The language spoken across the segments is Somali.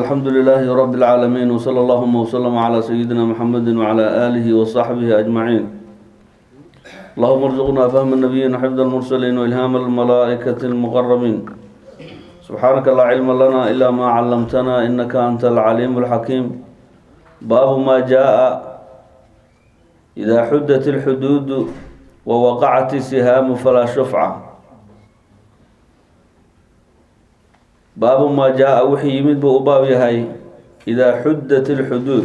الحمد لله رب العالمين وصلى اللهم وسلم على سيدنا محمد وعلى آله وصحبه أجمعين اللهم ارزقنا فهم النبيين وحفظ المرسلين وإلهام الملائكة المقربين سبحانك لا علم لنا إلا ما علمتنا إنك أنت العليم الحكيم باب ما جاء إذا حدت الحدود ووقعت السهام فلا شفعة baabu maa jaa-a wixii yimid buu u baab yahay idaa xuddat ilxuduud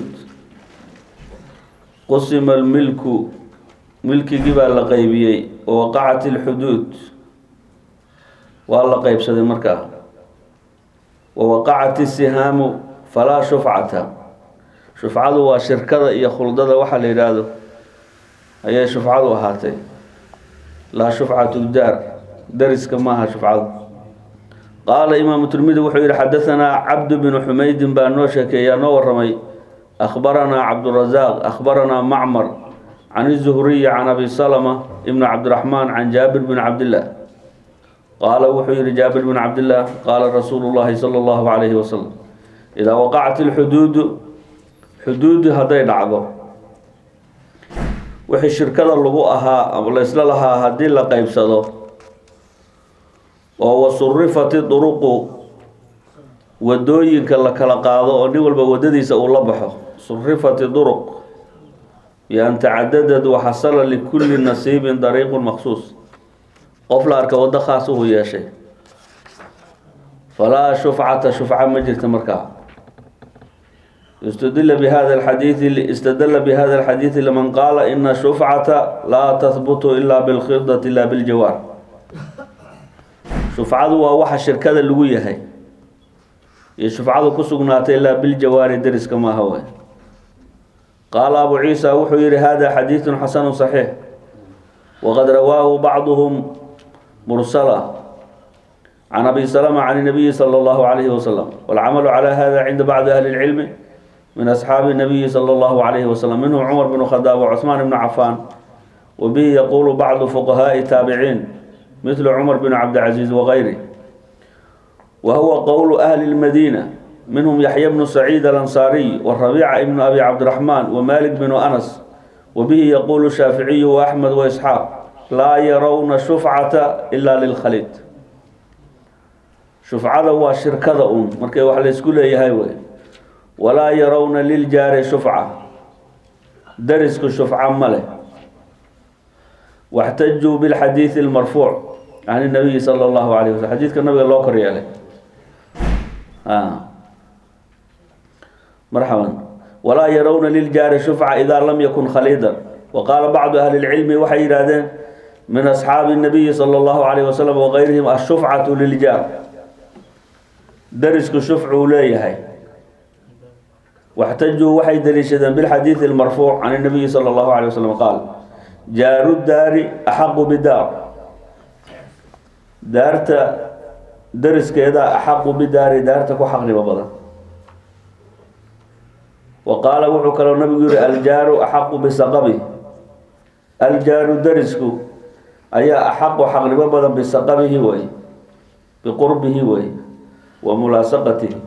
qusima almilku milkigii baa la qeybiyey wawaqacat ilxuduud waa la qeybsaday markaa wawaqacat isihaamu falaa shufcata shufcadu waa shirkada iyo khuldada waxaa la yidhaahdo ayay shufcadu ahaatay laa shufcatu daar dariska maaha shufcadu qaala imaamu tirmidi wuxuu yihi xadaanaa cabdu bnu xumaydin baa noo sheekeeyaa noo waramay akhbaranaa cabdurazaaq akhbaranaa macmar can izuhriyi can abi salma ibni cabdiraxmaan can jaabir bn cabdillaah qaala wuxuu yihi jaabir bn cabdillaah qaala rasuulu llahi sala allahu calayhi wasalam idaa waqacat ilxuduudu xuduudi hadday dhacdo wixii shirkada lagu ahaa ama laysla lahaa haddii la qeybsado oo wasurifati duruqu wadooyinka la kala qaado oo nin walba wadadiisa uu la baxo surifati duruq bian tacadadad waxasala likulli nasiibin dariiqun maksuus qof la arka waddo khaas uhu yeeshay falaa shufcata shufca ma jirta markaa istadila bihada alxadiidi istadala bihada alxadiidi liman qaala ina shufcata laa tahbutu ila bilkhidati la biljawaar shufcadu waa waxa shirkada lagu yahay iyo shufcadu ku sugnaatay ilaa biljawaari deriska maaha way qaala abu ciisa wuxuu yihi hada xadiidun xasanu صaxiix waqad rawaahu bacduhum mursala can abi salma can nabiyi salى اllahu alayhi wasalam wاlcamalu calى hada cinda bacdi ahli اlcilmi min asxaabi nabiyi salى اllahu alayhi wasalam minhum cumar bn khadaab wcusmaan bn cafaan wabihi yaqulu bacdu fuqahaaءi taabiciin مثل cمر بن عبدالعزيز وغيره وهو قول أهل المدينة منهم يحيى بن سعيد الأنصاري والربيع بن أبي عبد الرحمن ومالك بن أنس وبه يقول الشافعي وأحمد وإسحاق لا يرون شفعة إلا للخليط شفعة وشركة أم مركي وحل يسكول يهيوي ولا يرون للجار شفعة درسك شفعة مله واxtajuu bاlxadiiثi اlmarfuuc can الnabiyi salى اllahu alayه waslm xadiidka nabiga loo kor yeelay marxaban walaa yarawna liljaari shufca ida lam yakun khaliidan waqaala bacdu ahli اlcilmi waxay yidhaahdeen min asxaabi الnabiyi salى اllahu alayh wasalam wagayrihim ashufcatu liljaar darisku shufcuu leeyahay waxtajuu waxay daliishadeen bilxadiiثi اlmarfuuc can الnabiyi salى اllahu alيه waslm qaal jaaru daari axaqu bidaar daarta dariskeeda axaqu bidaari daarta ku xaqnimo badan wa qaala wuxuu kaloo nabigu yihi aljaaru axaqu bisaqabi aljaaru darisku ayaa axaqu xaqnimo badan bisaqabihi wey biqurbihi wey wa mulaasaqatihi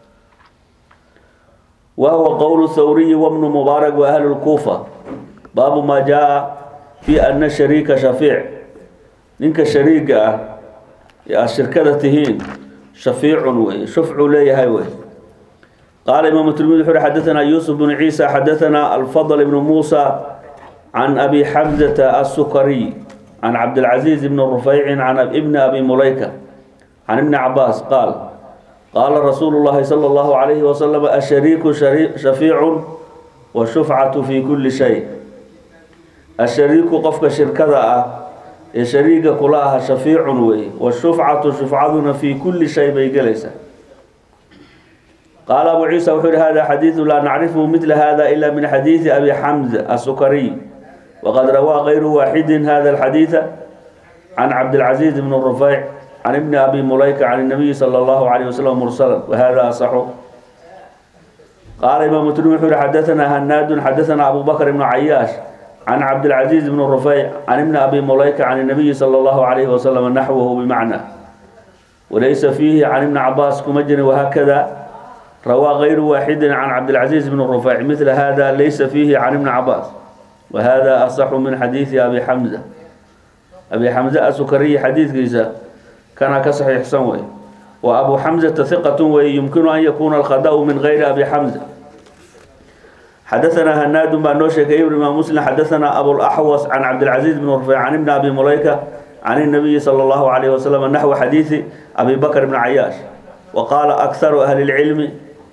wa huwa qowlu thawriyi wabnu mubaarak wa ahlu lkuufa baabu maa jaa fi ana shariika shafiic ninka shariiga ah ee aad shirkada tihiin shafiicun wey shufcuu leeyahay wey qaala imaamu tirmidi wuxu uhi xadaanaa yuusuf bnu ciisa xadaanaa alfadl ibnu muusa can abi xamzata asukariy can cabdilcaziiz ibni rufaycin can ibni abi mulayka can ibni cabaas qaal qaala rasuulu llahi sala allahu alayhi wasalam ashariiku shafiicun washufcatu fi kuli shay ashariiku qofka shirkada ah ee shariiga kula aha shafiicun wey washufcatu shufcaduna fi kuli shay bay gelaysaa qaala abu ciisa wuxuu yihi hada xadiidu laa nacrifhu midla hada ila min xadiidi abi xamza asukariy waqad rawaa kayru waaxidin hada alxadiida can cabdilcaziiz bn rufeyc can ibni abi mulayka can nabiyi sala allahu alayh wasalam mursala wahada asaxu qaala imaamu tirmidi wuxuu yihi xadaanaa hanaadun xadaanaa abu bakr ibnu cayaash can cabdilcaziiz bn rufeyc can ibni abi mulayka can nabiyi sala allahu alayhi wasalam naxwahu bimacna walaysa fiihi can ibni cabaas kuma jirin wahaakada rawaa غayru waaxidi can cabdilcaزiiz bn rufayc mila hada laysa fiihi can ibni cabaas wahada asaxu min xadiidi abi xamza abi xamze asukariyi xadiidkiisa kana ka saxiixsan wey wa abu xamzata hiqat wey yumkinu an yakuna alkhadau min gayri abi xamza xadaثna hanaadun baa noo sheekay ibn imaam muslim xadaثna abulaxwas can cabdilcaزiiz bn rufayc can ibni abi mulayka can الnabiyi salى اllahu عalayh waslm naxwi xadiidi abi bakr bn cayaash waqaala akharu ahli اlcilmi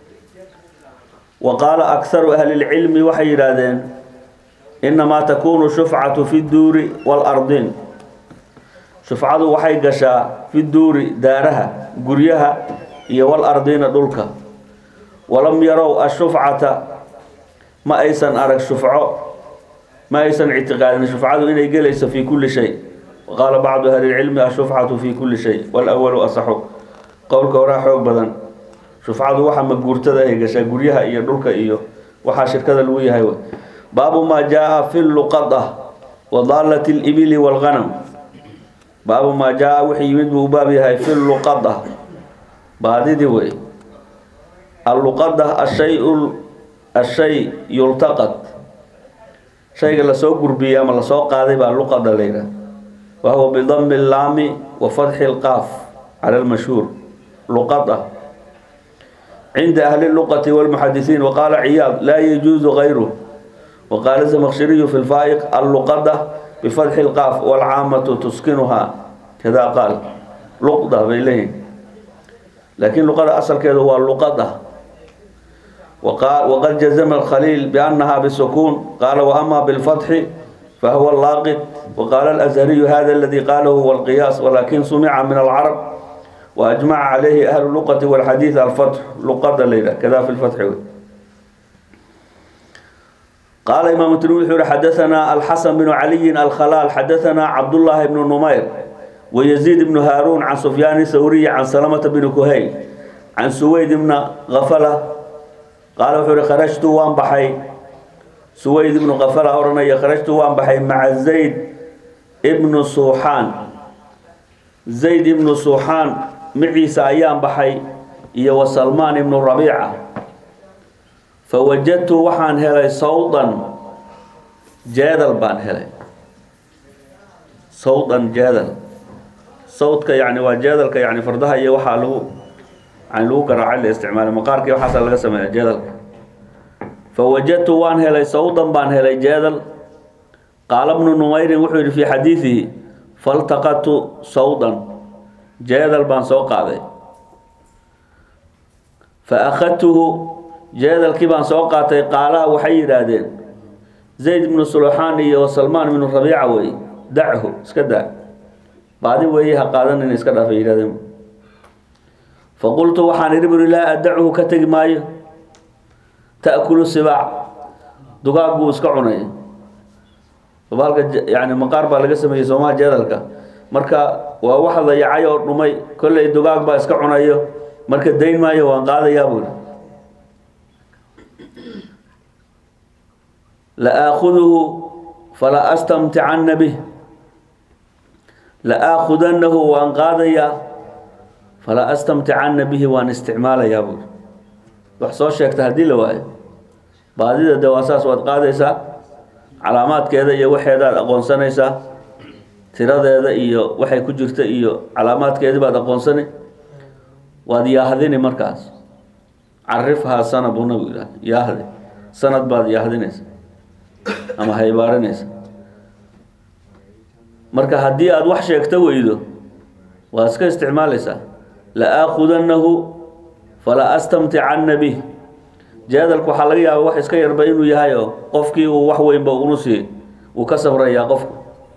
wa qaala akharu ahli اlcilmi waxay yidhaahdeen inamaa takunu shufcatu fi duuri wاlardin shufcadu waxay gashaa fi duuri daaraha guryaha iyo walardina dhulka walam yarow ashufcata ma aysan arag shufco ma aysan ictiqaadin shufcadu inay gelayso fi kuli shay waqaala bacdu ahli lcilmi ashufcatu fi kuli shay walawalu asaxu qowlka horaa xoog badan shufcadu waxa maguurtada ay gashaa guryaha iyo dhulka iyo waxaa shirkada lagu yahay wey baabu maa jaa fi luqada wa daalat libili wاlganam baabu maa jaa wixii yimid buu u baab yahay fi luqada baadidii wey alluqada ashay ashay yultaqad shayga lasoo gurbiyey ama lasoo qaaday baa luqada la yidhaha wa huwa bidami laami wa fatxi lqaaf cala lmashhuur luqada cinda ahli luqati walmuxadisiin waqaala ciyaad laa yajuuzu gayruh waqaala zamaqshiriyu fi lfaa'iq alluqada bifatxi lqaaf walcaamatu tuskinuhaa kadaa qaal luqda bay leeyihin laakiin luqada asalkeedu waa luqada waqad jazama alkhaliil biannaha bisukuun qaala waama bilfatxi fahuwa laaqid waqaala alazhariyu hada aladi qaalahu huwa alqiyaas walakin sumica min alcarab waajmaca calayhi ahlu luqati walxadiid alfatx luqada la yidhah kada fi lfatxi wey qaala imaam tirmidi wuxuu yihi xadaثana alxasan bnu caliyin alkhalaal xadaثana cabdullaahi bnu numayr wayaziid bnu haaruun can sufyaani thawriyi can salamata bni kuhayl can suweyd bna kafala qaala wuxuu yihi kharajtu waan baxay suweyd ibnu kafala odhanaya kharajtu waan baxay maca zayd ibnu suuxaan zayd ibnu suuxaan maciisa ayaan baxay iyo wa salmaan ibnu rabiica fawajadtu waxaan helay sawdan jeedal baan helay sawdan jeedal sawdka yani waa jeedalka yani fardaha iyo waxaa lagu yani lagu garaacay la isticmaala maqaarkii waxaasa laga sameeya jeedalka fawajadtu waan helay sawdan baan helay jeedal qaala bnu numayrin wuxuu yihi fii xadiidihi faltaqatu sawdan jeedal baan soo qaaday fa akhadtuhu jeedalkii baan soo qaatay qaalaha waxay yidhaahdeen zayd ibnu sulaxaan iyo salmaan ibnu rabiica wey dachu iska daa baadi weeye ha qaadanin iska dhaafay yidhahdeen faqultu waxaan idhi buri laa adachu ka tegi maayo ta'kulu sibaac dugaag buu iska cunay halka yani maqaar baa laga sameeyey soomaha jeedalka marka waa wax dayacay oo dhumay kolley dugaag baa iska cunayo marka dayn maayo waan qaadayaa buu yidhi laaakuduhu fala astamticana bih la-aakudanahu waan qaadayaa fala astamticana bihi waan isticmaalayaa buuri wax soo sheegta haddii la waayo baadida de waa saas waad qaadaysaa calaamaadkeeda iyo waxeedaad aqoonsanaysaa tiradeeda iyo waxay ku jirta iyo calaamaadkeedii baad aqoonsani waad yaahdini markaas carifhaa sana buu nabigu yidhaha yaahdi sanad baad yaahdinaysa ama haybaarinaysa marka haddii aada wax sheegto weydo waad iska isticmaalaysaa la-aakudanahu fala astamticana bih jeedalku waxaa laga yaaba wax iska yarba inuu yahay oo qofkii uu wax weynba unu sii uu ka sabrayaa qofku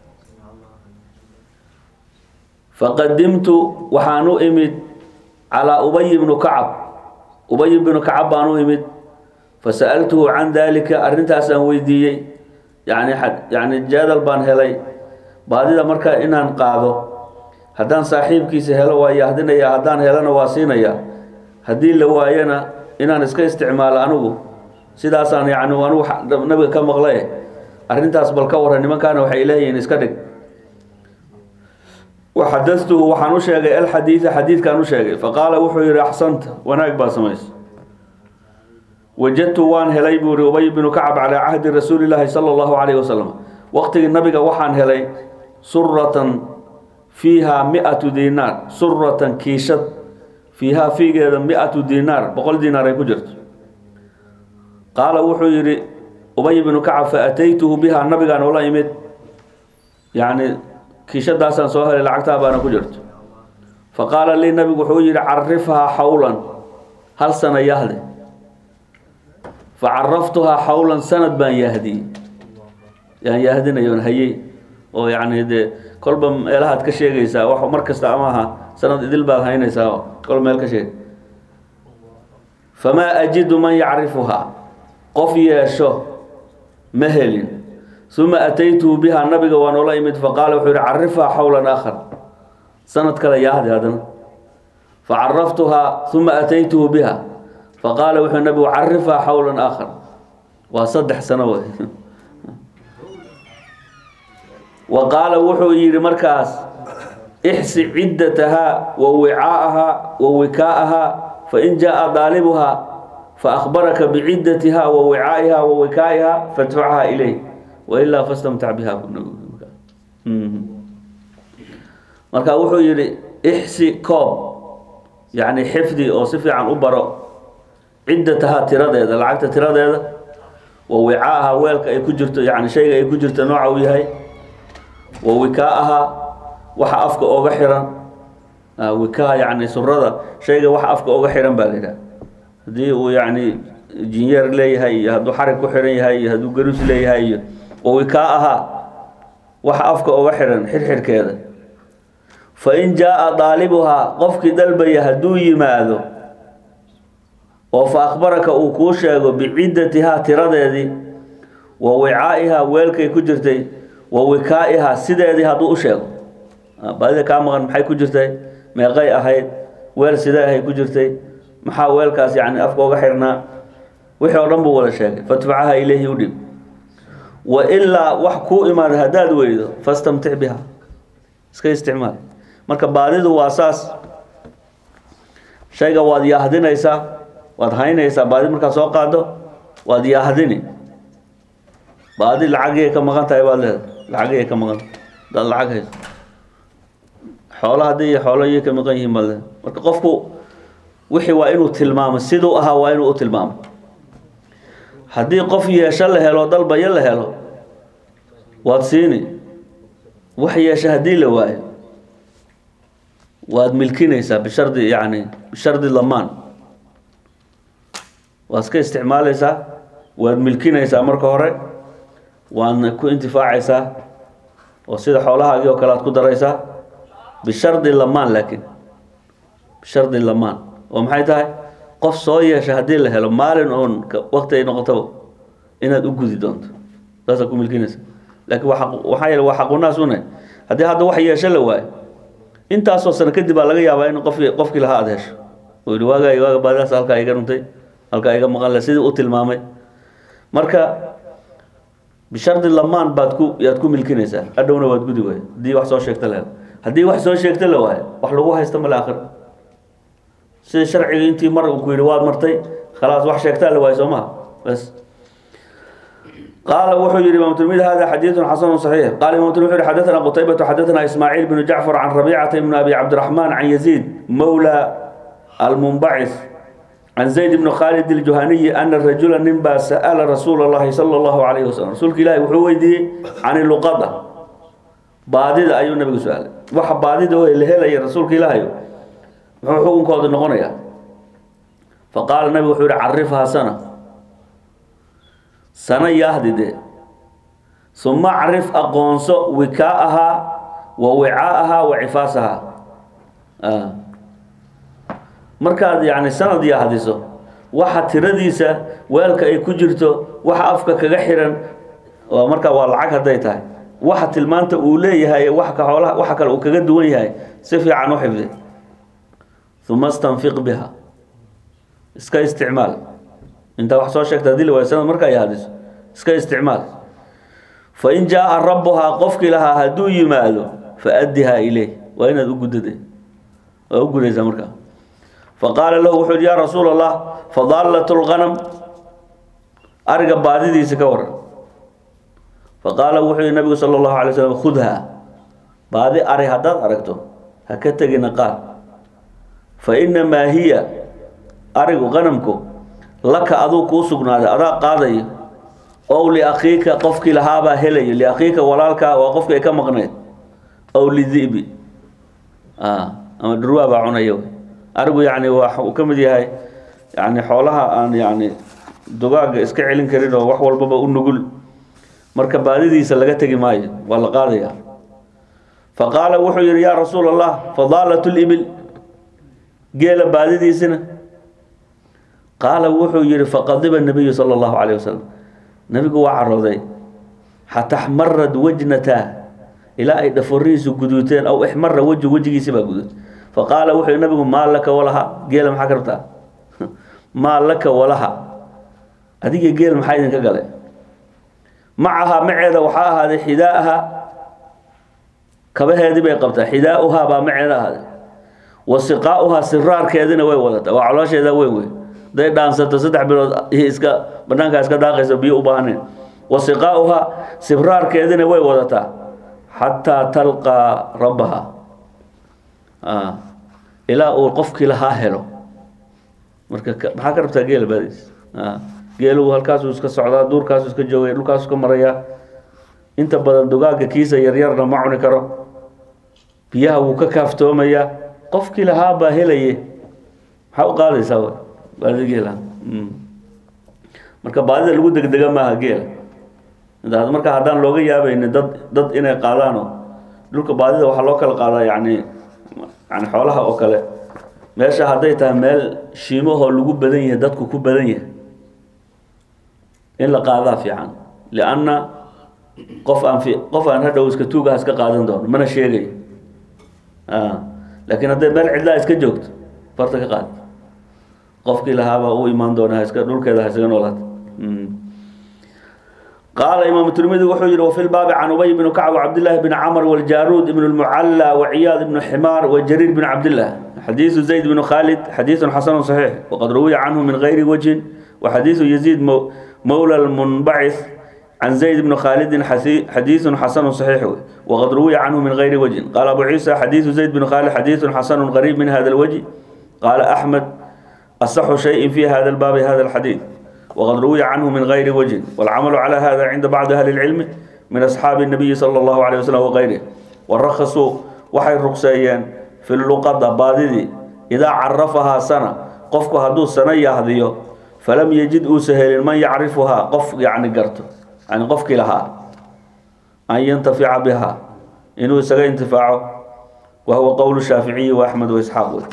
faqadimtu waxaan u imid calaa ubay bnu kacab ubay bnu kacab baan u imid fasa'altuhu can dalika arrintaasaan weydiiyey yani yani jeedal baan helay baadida marka inaan qaado haddaan saaxiibkiisa helo waa yahdinaya haddaan helana waa siinaya haddii la waayana inaan iska isticmaalo anigu sidaasaan yani anigu nabiga ka maqlay arrintaas bal ka waran nimankaana waxay leeyihiin iska dhig waxadatuhu waxaan u sheegay alxadiida xadiidkaan u sheegay faqaala wuxuu yihi axsanta wanaag baa samaysa wajadtu waan helay buu ihi ubay binu kacab calaa cahdi rasuuli llaahi sala allahu calayhi wasalam waqtigii nabiga waxaan helay suratan fiihaa mi-atu diinaar suratan kiishad fiihaa fiigeeda mi-atu diinaar boqol diinaar ay ku jirto qaala wuxuu yidhi ubay binu kacab fa ataytuhu bihaa nabigaan ula imid yacni kiishadaasaan soo helay lacagtaa baana ku jirto fa qaala lii nabigu wuxuu yidhi carifhaa xawlan hal sana yahde fa caraftuhaa xawlan sanad baan yahdiyey yaan yahdinayoon hayey oo yacni dee kolba meelahaad ka sheegaysaa wax mar kasta ama aha sanad idil baad haynaysaa oo kol meel ka sheeg famaa ajidu man yacrifuhaa qof yeesho ma helin uma ataytuhu bihaa nabiga waan ola imid faqaala wuxuu yihi carifhaa xawlan aakhar sanad kale yaahdi haddana facaraftuhaa uma ataytuhu biha faqaala wuxuu nabigu carifhaa xawlan aakhar waa saddex sano wey wa qaala wuxuu yidhi markaas ixsi ciddatahaa wa wicaa'ahaa wa wikaa'ahaa fain jaa daalibuhaa faakbaraka biciddatiha wa wicaa'iha wa wikaa'iha fadfacha ilayh wailaa fastamtac biha marka wuxuu yidhi ixsi koob yacni xifdi oo si fiican u baro ciddatahaa tiradeeda lacagta tiradeeda wa wicaaha weelka ay ku jirto yani shayga ay ku jirto nooca uu yahay wa wikaa-aha waxa afka ooga xiran wikaa yani surada shayga waxa afka ooga xiran baa la yidhaha haddii uu yani jinyeer leeyahay iyo hadduu xarig ku xiran yahay iyo hadduu garus leeyahay iyo wa wikaa-aha waxa afka ooga xiran xirxirkeeda fa in jaa-a daalibuhaa qofkii dalbaya hadduu yimaado oo fa akhbaraka uu kuu sheego biciddatihaa tiradeedii wa wicaa'ihaa weelkay ku jirtay wa wikaa-ihaa sideedii hadduu u sheego baadida kaa maqan maxay ku jirtay meeqay ahayd weel sidee ahay ku jirtay maxaa weelkaas yani afka oga xirnaa wixii oo dhan buu wada sheegay fadfacaha ilayhi u dhib wa ilaa wax kuu imaada haddaad weydo fastamtic biha iska isticmaal marka baadidu waa saas shayga waad yaahdinaysaa waad haynaysaa baadi markaad soo qaado waad yaahdini baadi lacagiyay ka maqan tahay baad leedahay lacagiyay ka maqan hadaad lacag hayso xoolo haddii iyo xoolo iyay ka maqan yihiin baad leedahay marka qofku wixii waa inuu tilmaamo siduu ahaa waa inuu u tilmaamo haddii qof yeesho la helo dalbayo la helo waad siini wax yeesha haddii la waayo waad milkinaysaa bishardi yani bishardi lamaan waad iska isticmaalaysaa waad milkinaysaa marka hore waadna ku intifaacaysaa oo sida xoolahaagii oo kale aad ku daraysaa bishardi lamaan laakiin bishardi lamaan oo maxay tahay qof soo yeesha haddii la helo maalin oon wakti ay noqotaba inaad u gudi doonto saasaad ku milkinaysa laakiin waa waxaa yeele waa xaqunaas une haddii hadda wax yeesho la waayo intaasoo sano kadib baa laga yaabaa in qof qofkii lahaa aada hesho oo yihi waaga waaga baadidaas halkaa iga runtay halkaa iga maqan le sidii u tilmaamay marka bishardi lamaan baad ku yaad ku milkinaysaa adhowna waad gudi waay haddii wax soo sheegta la helo haddii wax soo sheegta la waayo wax lagu haysta male akhir sida sharciga intii mar uu ku yidhi waad martay khalaas wax sheegtaa la waayo soo maha bas قال وحو يري امام الترمذي هذا حديث حسن صحيح قال امام الترمذي حدثنا قتيبة حدثنا اسماعيل بن جعفر عن ربيعة بن ابي عبد الرحمن عن يزيد مولى المنبعث عن زيد بن خالد الجهني ان الرجل نبا سال رسول الله صلى الله عليه وسلم رسول الله وحو ويدي عن اللقطة baadida ayuu nabigu su-aalay waxa baadida oo la helaya rasuulka ilaahayo muxuu xukunkooda noqonayaa faqaala nabigu wuxuu yihi carifhaa sana sana yaahdide suma carif aqoonso wikaa-ahaa wa wicaa-ahaa wa cifaasahaa markaad yani sanad yaahdiso waxa tiradiisa weelka ay ku jirto waxa afka kaga xiran markaa waa lacag hadday tahay waxa tilmaanta uu leeyahay wax ka xoolaha waxa kale uu kaga duwan yahay si fiican u xifdi uma stanfiq biha iska isticmaal intaa wax soo sheegta hadii la waayo sanad markaa yaadiso iska isticmaal fa in jaa rabbuhaa qofkii lahaa hadduu yimaado fa addihaa ileyh waa inaad u gudade waa u gudaysaa markaa fa qaala lahu wuxuu yihi yaa rasuul allah fadaallat lganam ariga baadidiisa ka waran faqaala wuxuu yihi nabigu sala allahu alay slam khudha baadi ari haddaad aragto ha ka tegina qaad fa inamaa hiya arigu qanamku laka aduu kuu sugnaaday adaa qaadayo ow liakhiika qofkii lahaabaa helayo liakhiika walaalkaa waa qofkii ay ka maqneyd ow lidibi ama dhurwaa baa cunaya arigu yani waa uu ka mid yahay yani xoolaha aan yani dugaaga iska celin karin oo wax walbaba u nugul marka baadidiisa laga tegi maayo waa la qaadaya fa qaala wuxuu yihi yaa rasuul allah fadaalat libil geela baadidiisina qaala wuxuu yihi faqadiba nabiyu sala allahu calayh wasalam nabigu waa carooday xata xmarad wajnataa ilaa ay dhaforihiisu guduuteen aw ixmara wejhu wejigiisi baa guduud faqaala wuxuu yihi nabigu maa laka walaha geela maxaa ka rabtaa maa laka walaha adiga geel maxaa idinka gale macahaa maceeda waxaa ahaaday xidaaha kabaheedii bay qabtaa xidaauhaa baa maceeda ahaaday wa siqaauhaa siraarkeedina way wadataa waa caloosheeda weyn wey haday dhaansato saddex bilood iska banaankaa iska daaqayso biyo u baahneen wa siqaauhaa sibraarkeedina way wadataa xataa talqaa rabbaha ilaa uu qofkii lahaa helo marka maxaa ka rabtaa geela baadiis geelu halkaasuu iska socdaa duurkaasuu iska joogay dhulkaasuu ka marayaa inta badan dugaaga kiisa yaryarna ma cuni karo biyaha wuu ka kaaftoomayaa qofkii lahaa baa helaye maxaa u qaadaysaa w baadida geela marka baadida lagu degdega maaha geela marka haddaan looga yaabayni dad dad inay qaadaanoo dhulka baadida waxaa loo kala qaadaa yani yani xoolaha oo kale meesha hadday tahay meel shiimahoo lagu badan yahay dadku ku badan yahay in la qaadaa fiican lianna qof aan fi qof aan hadhow iska tuugaha iska qaadan doono mana sheegayo laakiin hadday meel cidlaa iska joogto farta ka qaad qofkii lahaabaa u imaan doona iska dhulkeeda ha isaga noolaata qaala imaam tirmidi wuxuu yihi wafi lbaabi can ubay bn kacb cabdillahi bn camr wljaruud ibn lmucalla waciyaad ibn ximaar wajariir bn cabdillah xadiisu zayd bn khalid xadiisu xasanu صaxiix waqad ruwiya canhu min gayri wajhin waxadiisu yaziid mowla lmunbacith can zayd bn khalidin xadiisu xasanu صaxiix waqad ruwiya canhu min gayri wajhin qaala abu ciisa xadiisu zayd bn khalid xadiisu xasanu qariib min hada lwajh qaala axmed asaxu shayin fi hada lbaabi hada lxadiid وqad ruwiya canhu min gayri wجه wاlcamalu calى hada cinda bacdi ahli اlcilmi min asxaabi الnabiyi salى اllahu عalيه waslm wغayrih warakasuu waxay rugseeyeen fi luqada baadidii idaa carafahaa sana qofku hadduu sana yahdiyo falam yejid uusa helin man yacrifuhaa qof yani garto yani qofkii lahaa an yantafica biha inuu isaga intifaaco wa huwa qowl shaaficiyi وaxmed وaisxaaq wey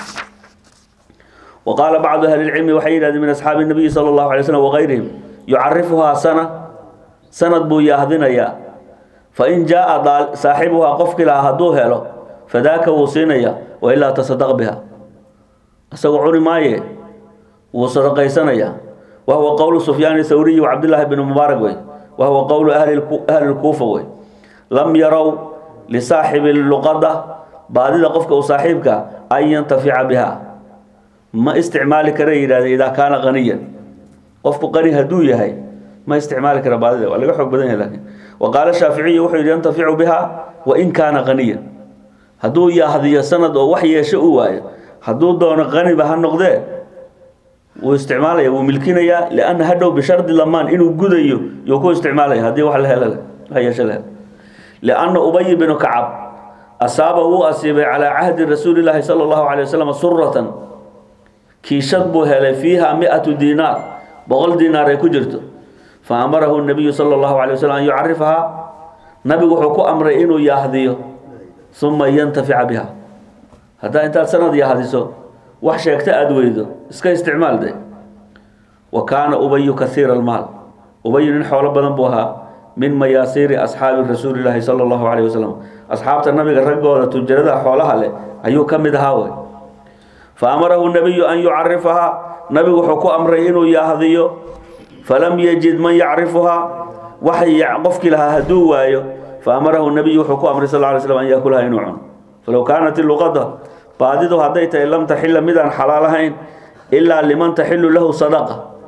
وqاaل bعض أهل الcلم waxay yidhahdeen min أصxaabi النabiyi slى الlaه عليه وsلم وغayrihim yucarifuhaa sana sanad buu yaahdinayaa fain jaaءa saaxibuhaa qofkii lahaa hadduu helo fadaaka wuu siinaya wailaa taصadq biha isagoo cuni maaye wuu sadaqaysanaya wa huwa qowl سfyaan thawriyi وcabdالlahi بn mubaarak wey wa huwa qowl ahli الkuufa wey lam yarow lisaaxibi luqada baadida qofka u saaxiibka an yantafica biha ma isticmaali kara yidhahde idaa kaana qaniyan qofku qani hadduu yahay ma isticmaali kara baadida waa laga xoog badan yahay lakin wa qaala shaaficiyu wuxuu yidhi yantaficu biha wain kaana qaniyan hadduu yahdiyo sanad oo wax yeesho u waayo hadduu doono qaniba ha noqdee wuu isticmaalaya wuu milkinayaa lianna hadhow bishardi lamaan inuu gudayo yuu ku isticmaalaya haddii wax la helo wax yeesho la helo lianna ubay binu kacab asaaba wuu asiibay calaa cahdi rasuuli llaahi sala allahu calay wasalam suratan kiishad buu helay fiiha mi-atu diinaar boqol diinaar ay ku jirto fa amarahu nabiyu sala allahu calay waslm an yucarifahaa nabigu wuxuu ku amray inuu yahdiyo uma yantafica biha haddaa intaad sanad yahdiso wax sheegta aada weydo iska isticmaal de wa kaana ubayu kaiira almaal ubayu nin xoolo badan buu ahaa min mayaasiiri asxaabi rasuuli llaahi sala allahu calayh wasalam asxaabta nabiga raggooda tujarada xoolaha leh ayuu ka mid ahaa wey faamarahu nabiyu an yucarifahaa nabigu wuxuu ku amray inuu yahdiyo falam yajid man yacrifuhaa wax qofkii lahaa hadduu waayo faamarahu nabiyu wuxuu ku amray sal ly slam an yaakulaha inuu cuno falow kaanat iluqada baadidu hadday tahay lam taxila midaan xalaal ahayn ilaa liman taxilu lahu sadaqa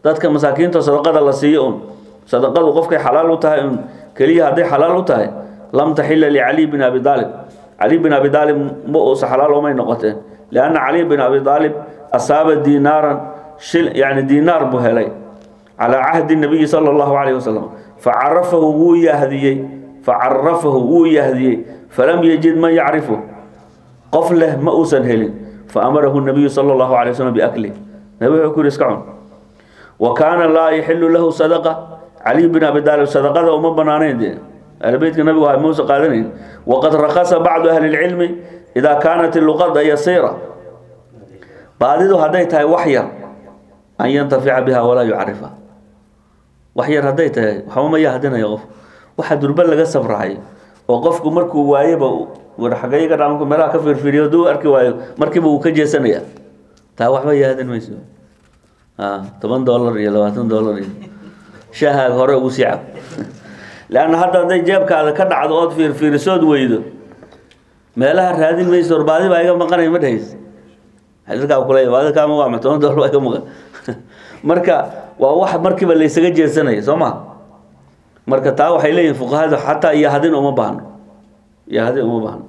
dadka masaakiinta sadaqada la siiyo un sadaqadu qofkay xalaal u tahay un keliya hadday xalaal u tahay lam taxila licaliy bin abi aalib cali bin abi aalib ma uusa xalaal umay noqoteen lianna caliy bin abi aalib asaaba diinaaran shil yani diinaar buu helay calaa cahdi nabiyi sala allahu calayhi wasalam facarafahu wuu yahdiyey facarafahu wuu yahdiyey falam yajid man yacrifu qof leh ma uusan helin faamarahu nabiyu sala allahu calay wasalam biaklih nabi wuxuu ku yidhi iska cun wa kaana laa yaxilu lahu sadaqa caliy bin abi aalib sadaqada uma banaanayn dee ahlbeytka nabigu ha muusa qaadanayn waqad rakasa bacdu ahli lcilmi idaa kaanat luqada yasiira baadidu hadday tahay wax yar an yantafica biha walaa yucarifa wax yar hadday tahay waxba ma yahdinayo qof waxa durba laga sabrahay oo qofku markuu waayeba war xagayga dhaamku meelaha ka fiirfiiriyo hadduu arki waayo markiiba uu ka jeesanaya taa waxba yahdin mayso toban dollar iyo labaatan dollar iyo shaahaaga hore ugu sii cab leanna hadda hadday jeebkaada ka dhacdo ood fiirfiirisood weydo meelaha raadin mayso war baadi baa iga maqanay ma dhahays xilkaa kule baadi kaama waa toban dollar baa iga maqan marka waa wax markiiba laysaga jeesanaya soo ma marka taa waxay leeyihin fuqahada xataa iyo hadin uma baahno iyo hadin uma baahno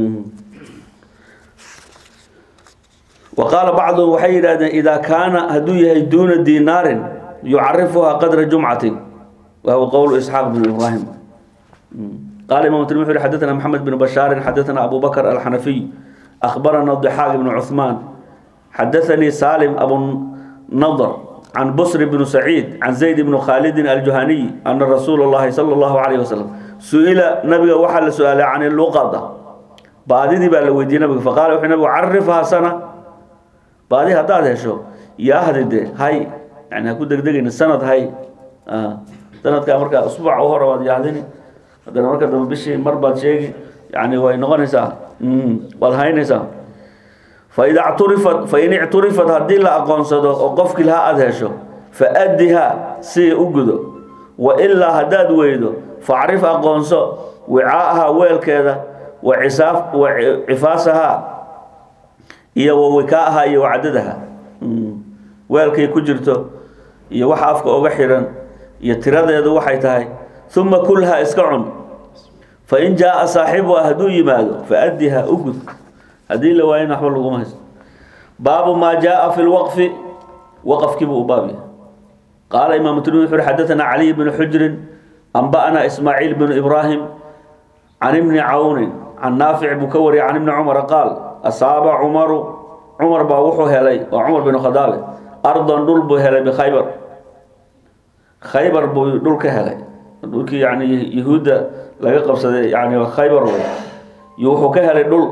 wa qaala bacduhum waxay yidhahdeen idaa kaana hadduu yahay duuna dinaarin yucarifuhaa qadra jumcatin wa huwa qowlu isxaaq bin ibraahim qaala imam tirmidi wuxu yhi xadathana maxamed bin bashaarin xadathana abu bakr alxanafiy akhbarana dixaaq ibnu cuثmaan xadathanii salim abu nadr can busr bn saciid can zayd bn khaalidin aljuhaniy ana rasuula اllahi salى اllahu alayh wasalam su-ila nabiga waxaa la su-aalay can luqada baadidii baa la weydiiyey nabiga faqala wuxuu nabigu carifhaa sana baadi haddaad hesho yaahdi de hay yani ha ku degdegayni sanad hay sanadkaa markaa usbuuca u hore waad yahdini haddana marka dambe bishii mar baad sheegi yani way noqonaysaa waad haynaysaa faida cturifat fain icturifat haddii la aqoonsado oo qofkii laha aada hesho faaddiha si u gudo wa ilaa haddaad weydo facrif aqoonso wicaaha weelkeeda wa cisaaf wa cifaasaha iyo wa wikaaha iyo wacadadaha weelkay ku jirto iyo waxa afka oga xiran iyo tiradeedu waxay tahay uma kulha iska cun fain jaa saaxibuha hadduu yimaado faaddiha u gud haddii la waayana waxba laguma haysto baabu maa jaaa fi lwaqfi waqafkiibuu u baab yahay qaala imaamu tirmidi wuxu uhi xadathana caliy bnu xujrin anba'ana ismaaciil bnu ibraahim can ibni cawnin can naafic buu ka wariyay can ibni cumara qaal asaaba cumaru cumar baa wuxuu helay waa cumar binu khadaabe ardan dhul buu helay bikhaybar khaybar buu dhul ka helay dhulkii yani yahuudda laga qabsaday yani khaybar wey iyo wuxuu ka helay dhul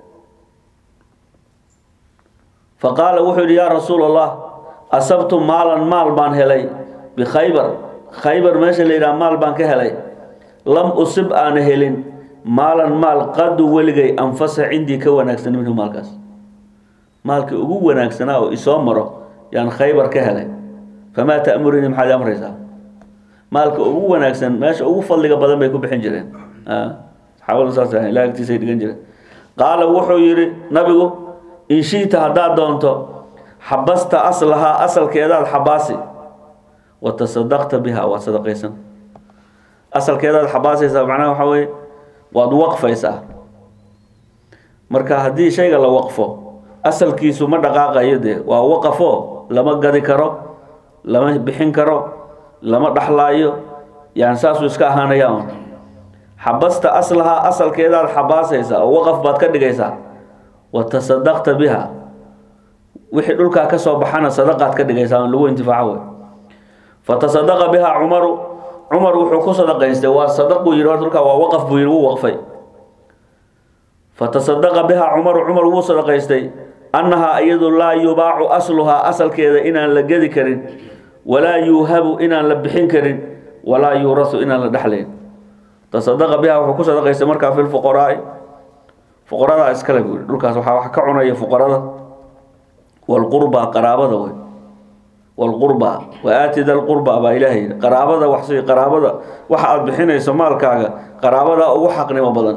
faqaala wuxuu yidhi yaa rasuul allah asabtu maalan maal baan helay bikhaybar khaybar meesha la yidhaha maal baan ka helay lam usib aana helin maalan maal qadu weligay anfasa cindii ka wanaagsan minhu maalkaas maalkii ugu wanaagsanaa oo isoo maro yaan khaybar ka helay famaa ta'murinii maxaad amraysaa maalka ugu wanaagsan meesha ugu fadliga badan bay ku bixin jireen saxaabadu saas ahayn ilaa agtiisay dhigan jireen qaala wuxuu yidhi nabigu in shiita haddaad doonto xabasta aslahaa asalkeedaad xabaasi wa tasadaqta biha waad sadaqaysan asalkeedaad xabaasaysaa macnaha waxaa weye waad waqfaysaa marka haddii shayga la waqfo asalkiisu ma dhaqaaqayo dee waa waqafo lama gadi karo lama bixin karo lama dhaxlaayo yani saasuu iska ahaanaya un xabasta aslahaa asalkeedaad xabaasaysaa oo waqaf baad ka dhigaysaa wa tasadaqta biha wixii dhulkaa ka soo baxana sadaqaad ka dhigaysaa on lagu intifaaco wey fatasadaqa biha cumaru cumar wuxuu ku sadaqaystay waa sadaq buu yidhi horta dhulkaa waa waqaf buu yidhi wuu waqfay fatasadaqa biha cumaru cumar wuu sadaqaystay annahaa iyadu laa yubaacu asluhaa asalkeeda inaan la gedi karin walaa yuuhabu inaan la bixin karin walaa yuurasu inaan la dhexlayn tasadaqa biha wuxuu ku sadaqaystay markaa fi lfuqaraai fuqaradaa iskale buu yihi dhulkaas waxaa wax ka cunaya fuqarada walqurba qaraabada wey walqurba wa aati da lqurba baa ilaahay yidhi qaraabada wax sii qaraabada waxa aada bixinayso maalkaaga qaraabada ugu xaqnimo badan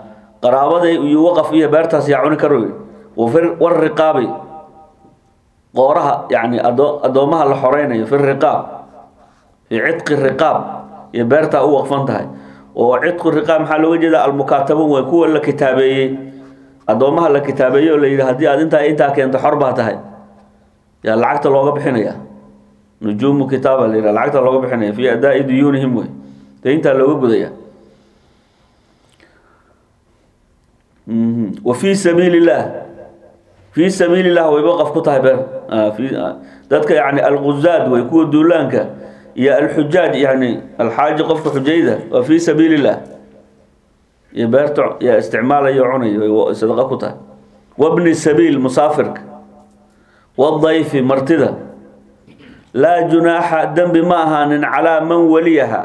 qaraabada iyo waqaf iyo beertaas yaa cuni karo war riqaabi qooraha yani ado addoomaha la xoreynayo fi riqaab fii cidqi riqaab iyo beertaa u waqfan tahay oo cidqu riqaab maxaa looga jeeda almukaatabuun way kuwa la kitaabeeyey addoomaha la kitaabeeyey oo la yidhi haddii aad intaa intaa keento xor baa tahay yaa lacagta looga bixinaya nujuumu kitaaba la yidhaha lacagta looga bixinaya fii adaa'i duyuunihim wey dee intaa looga gudaya wa fii sabiili illah fii sabiili illah wayba qaf ku tahay beer dadka yani alguzaad wey kuwa duulaanka iyo alxujaaj yani alxaaji qofka xujayda waa fii sabiili illah iyo beerta yaa isticmaalayo cunayo sadaqa ku tahay wabni sabiil musaafirka wadayfi martida laa junaaxa dembi ma ahaanin calaa man waliyaha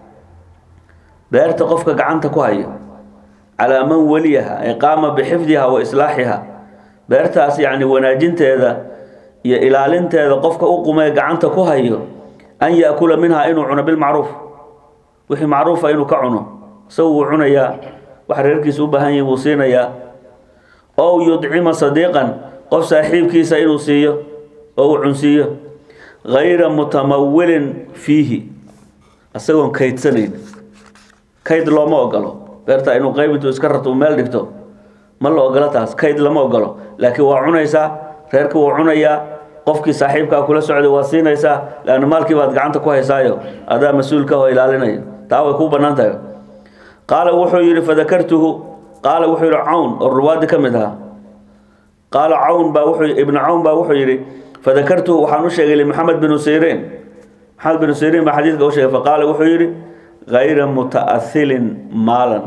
beerta qofka gacanta ku haya calaa man waliyaha ay qaama bixifdiha wa islaaxiha beertaas yacni wanaajinteeda iyo ilaalinteeda qofka u qumee gacanta ku hayo an yaakula minhaa inuu cuno bilmacruuf wixii macruufa inuu ka cuno isagu wuu cunayaa wax reerkiisa u baahan yahi buu siinayaa ow yudcima sadiiqan qof saaxiibkiisa inuu siiyo oo uu cunsiiyo gayra mutamawilin fiihi isagoon kaydsanayn kayd looma ogolo beerta inuu qayb intuu iska rarto uu meel dhigto ma la ogolo taas kayd lama ogolo laakiin waa cunaysaa reerka wuu cunayaa qofkii saaxiibkaa kula socday waa siinaysaa leanna maalkii baad gacanta ku haysaayo adaa mas-uulka oo ilaalinaya taa way kuu bannaan tahay qaala wuxuu yidhi fadakartuhu qaala wuxuu yidhi cawn oo ruwaadi ka mid ahaa qaala cawn baa wuxuu ibnu cawn baa wuxuu yidhi fadakartuhu waxaan u sheegay limaxamed binu siriin maxamed binu siriin baa xadiidka u sheegay faqaala wuxuu yidhi gayra muta'ahilin maalan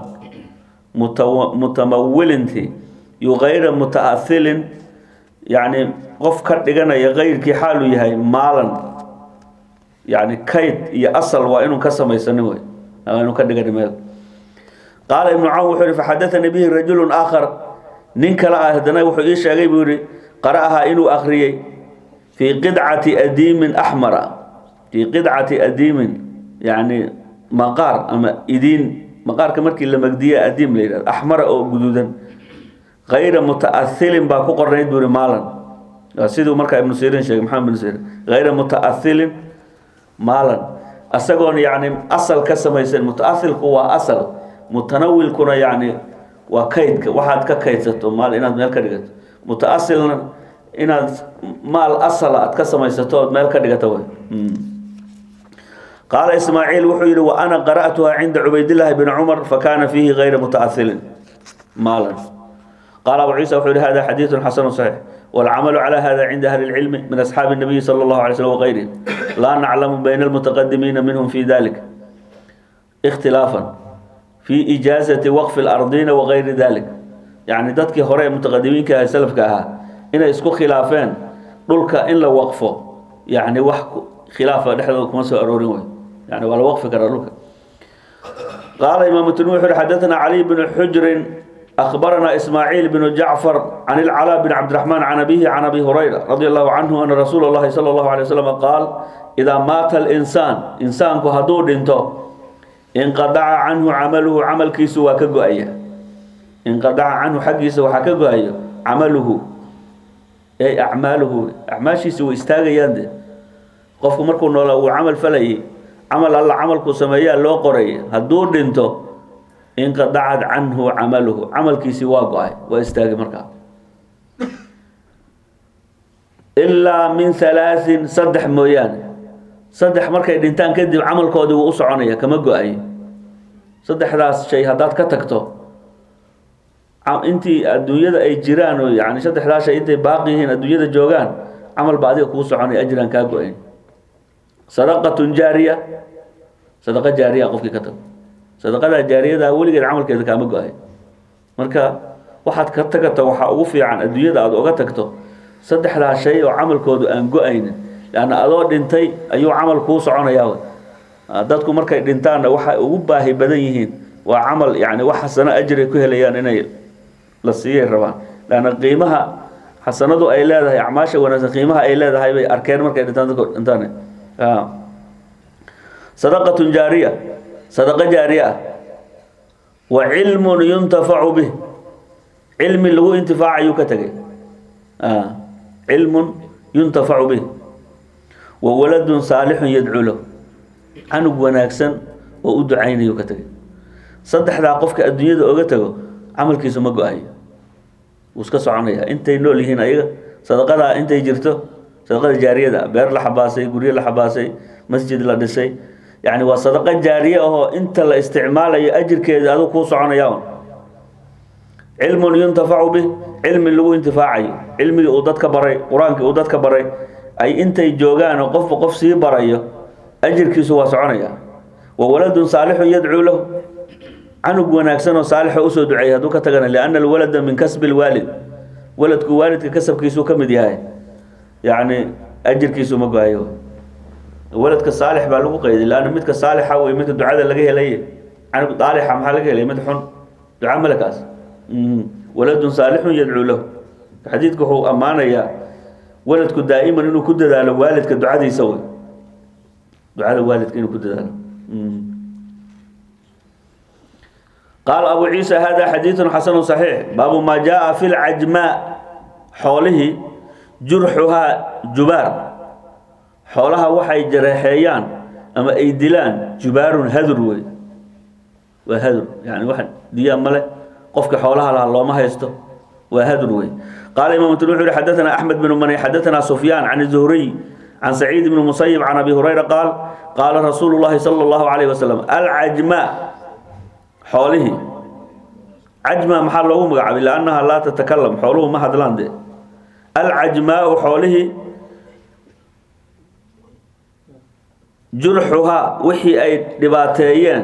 mutamawilinti yu gayra muta'ahilin yacni qof ka dhiganaya kayrkii xaaluu yahay maalan yacni kayd iyo asal waa inuu ka samaysanin wey waa inuu ka dhigani meel qaala ibnu cawn wuxuu yihi faxadaanii bihi rajulun aakhar nin kale ah haddana wuxuu ii sheegay buu yihi qara'ahaa inuu akhriyey fii qidcati adiimin axmara fii qidcati adiimin yacni maqaar ama idiin maqaarka markii la magdiya adiim la yidhahdo axmara oo guduudan gayra muta'ahilin baa ku qornayd buu yihi maalan waa siduu markaa ibnu sirin sheegay maxamed ibnu sirin gayra muta'ahilin maalan isagoon yacni asal ka samaysan muta'ahilku waa asal mutanawilkuna yacni waa kaydka waxaad ka kaydsato maal inaad meel ka dhigato mutaasilna inaad maal asala aad ka samaysato ood meel ka dhigato way qaala ismaaciil wuxuu yihi wa ana qara'tuha cinda cubaydillaahi bni cumar fakana fiihi gayra mutaasilin maalan qaala abu ciisa wuxuu yihi hada xadiidu xasanu saxiix والعمل على هذا عند أهل العلم من أصحاب النبي صلى الله عليه وسلم وغيرهم لا نعلم بين المتقدمين منهم في ذلك اختلافا في إجازة وقف الأرضين وغير ذلك يعني ذاتك هراء متقدمين كها سلف كها إن اسكو خلافين دولك إن لو وقفه يعني وحك خلافة نحن كما سأرورين يعني ولا وقف كرلوك قال إمام التنوحي حدثنا علي بن حجر أخبرنا إسماعيل بن جعفر عن العلاء بن عبد الرحمن عن أبيه عن أبي هريرة رضي الله عنه أن رسول الله صلى الله عليه وسلم قال إذا مات الإنسان إنسان كهدور انتو انقطع عنه عمله عمل كيسو وكجو أيه انقطع عنه حقيس وحكجو أيه عمله أي أعماله أعماشي سوى استاغي يند قفكم مركو نولا وعمل فلي عمل الله عمل كسمية لو قري هدور انتو انقطعت عنه عمله عمل كيسي واقعي واستاغي مركا إلا من ثلاث صدح مويان saddex markay dhintaan kadib camalkoodii wuu u soconaya kama go-ayo saddexdaas shay haddaad ka tagto intii adduunyada ay jiraan oo yani saddexdaas shay intay baaqi yihiin adduunyada joogaan camal ba adiga kuu soconaya ajiraan kaa go-ayn sadaqatun jaariya sadaqa jaariya qofkii ka tago sadaqadaa jaariyada weligeed camalkeeda kaama go-ayo marka waxaad ka tagato waxaa ugu fiican adduunyada aada uga tagto saddexdaas shay oo camalkoodu aan go-aynin lanna adoo dhintay ayuu camal kuu soconayaa dadku markay dhintaanna waxay ugu baahi badan yihiin waa camal yani wax xasano ajri ku helayaan inay la siiyay rabaan lanna qiimaha xasanadu ay leedahay acmaasha wanaagsan qiimaha ay leedahay bay arkeen markay dhintaan dadku dhintaan sadaqatun jaariya sadaqa jaariya ah wa cilmun yuntafacu bih cilmi lagu intifaacayuu ka tegay cilmun yuntafacu bih wa waladun saalixun yadcuu lahu canug wanaagsan oo u ducaynayo ka tegay saddexdaa qofka adduunyada oga tago camalkiisu ma go-ayo wuu iska soconaya intay nool yihiin ayaga sadaqadaa intay jirto sadaqada jaariyada beer la xabaasay guryo la xabaasay masjid la dhisay yacni waa sadaqo jaariye ahoo inta la isticmaalayo ajirkeeda aduu kuu soconaya un cilmun yuntafacu bih cilmi lagu intifaacayo cilmigii uu dadka baray qur-aankii uu dadka baray ay intay joogaan oo qofba qof sii barayo ajirkiisu waa soconaya wa waladun saalixun yadcuu lahu canug wanaagsan oo saalixa usoo duceeyay hadduu ka tagana lianna alwalada min kasbi lwaalid waladku waalidka kasabkiisuu ka mid yahay yacni ajirkiisu ma go-ayo waladka saalix baa lagu qayday laanna midka saalixa wey midka ducada laga helay canug daalixa maxaa laga helay mid xun duca malekaas waladun saalixun yadcuu lahu xadiidku wuxuu ammaanayaa waladku daa'iman inuu ku dadaalo waalidka ducadiisa wey ducada waalidka inuu ku dadaalo qaal abu ciisa hada xadiidu xasanu صaxiix baabu maa jaءa fi lcajmaa xoolihii jurxuhaa jubaar xoolaha waxay jareexeeyaan ama ay dilaan jubaarun hadur wey waa hadur yani wax diyaa male qofka xoolaha lahaa looma haysto waa hadur wey qaala imam tun wuxu uhi xadaثana axmed bn mani xadaثana sufyaan can الzuhriy can saciid bn musayib can abi hurayra qaal qaala rasuulu اllahi salى اllahu عalayh wasalam alcajmaa xoolihii cajma maxaa loogu magacaabay liannaha laa tatakalam xooluhu ma hadlaan dee alcajmaau xoolihii jurxuhaa wixii ay dhibaateeyeen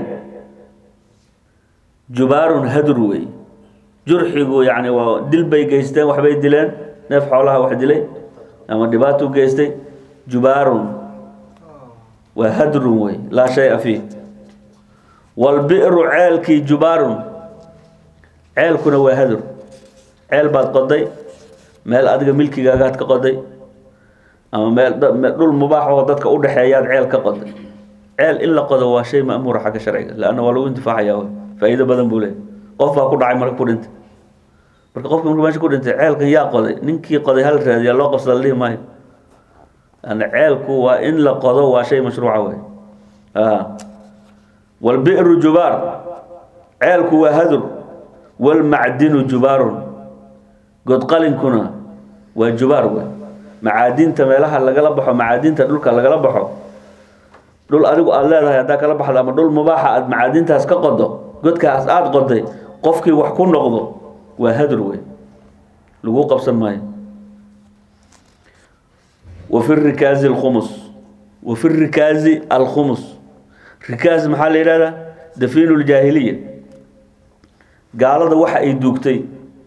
jubaarun hadur wey jurxigu yani waa dil bay geysteen waxbay dileen neef xoolaha wax dilay ama dhibaatuu geystay jubaarun waa hadrun wey laa shaya fiih walbi'ru ceelkii jubaarun ceelkuna waa hadur ceel baad qoday meel adiga milkigaagaad ka qoday ama meel dhul mubaax oo dadka u dhexeeyaad ceel ka qoday ceel in la qodo waa shay ma'muura xagga sharciga leanna waa lagu intifaacaya faa'iido badan buu leeyahy qof baa ku dhacay marka ku dhintay marka qofka markuu meesha ku dhintay ceelkan yaa qoday ninkii qoday hal raadiyaa loo qabsada la dhihi maayo yani ceelku waa in la qodo waa shay mashruuca wey walbi'ru jubaar ceelku waa hadur walmacdinu jubaarun godqalinkuna waa jubaar wey macaadinta meelaha lagala baxo macaadinta dhulka lagala baxo dhul adigu aada leedahay haddaa kala baxdo ama dhul mubaaxa aada macaadintaas ka qodo godkaas aada qoday qofkii wax ku noqdo waa hadur wey lagu qabsan maayo wa fi rikaazi alkhumus wa fi rikaazi alkhumus rikaaz maxaa la yidhahdaa dafiinu ljaahiliya gaalada waxa ay duugtay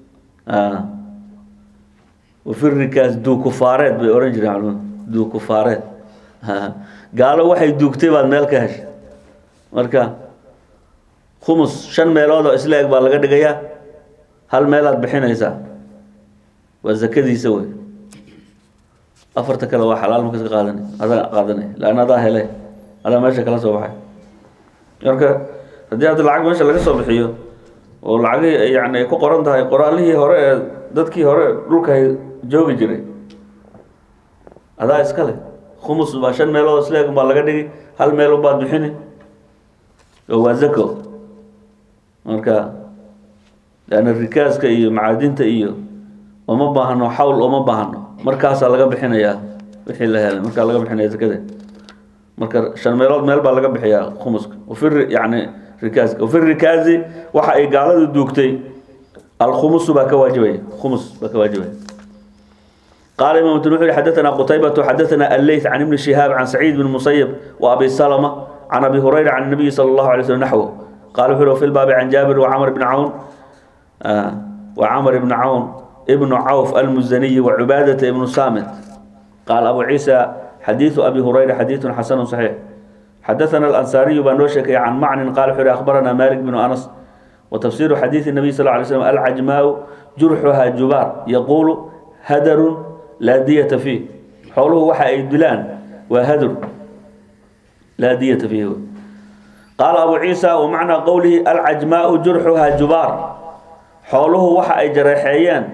wafi rikaaz duukufaareed bay ohan jireen culmadu duukufaareed gaalo waxay duugtay baad meel ka heshay marka khumus shan meelood oo isla eg baa laga dhigayaa hal meelaad bixinaysaa waa zakadiisa wey afarta kale waa xalaal marka iska qaadanay adaa qaadanay laanna adaa helay adaa meesha kala soo baxay marka haddii hadda lacag meesha laga soo bixiyo oo lacagihii yani ay ku qoran tahay qoraalihii hore ee dadkii hore dhulka joogi jiray adaa iska leh khumus baa shan meelood isla eg baa laga dhigi hal meel baad bixini oo waa zako marka leanna rikaaska iyo macaadinta iyo uma baahno xawl uma baahno markaasaa laga bixinayaa wixii la helay markaa laga bixinaya zakada marka shan meelood meel baa laga bixiyaa khumuska wafi yani rikaaska wafi rikaazi waxa ay gaaladu duugtay alkhumusu baa ka waajibaya khumus baa ka waajibaya قال إمام الترمذي حدثنا قتيبة حدثنا الليث عن ابن شهاب عن سعيد بن المسيب وأبي سلمة عن أبي هريرة عن النبي صلى الله عليه وسلم نحوه قال حلو في الباب عن جابر وعمر بن عون آه وعمر بن عون ابن عوف المزني وعبادة بن صامت قال أبو عيسى حديث أبي هريرة حديث حسن صحيح حدثنا الأنصاري بن وشك عن معن قال حلو أخبرنا مالك بن أنس وتفسير حديث النبي صلى الله عليه وسلم العجماء جرحها جبار يقول هدر لا دية فيه حوله وحا يدلان وهدر لا دية فيه قال أبو عيسى ومعنى قوله العجماء جرحها جبار حوله وحا جريحيان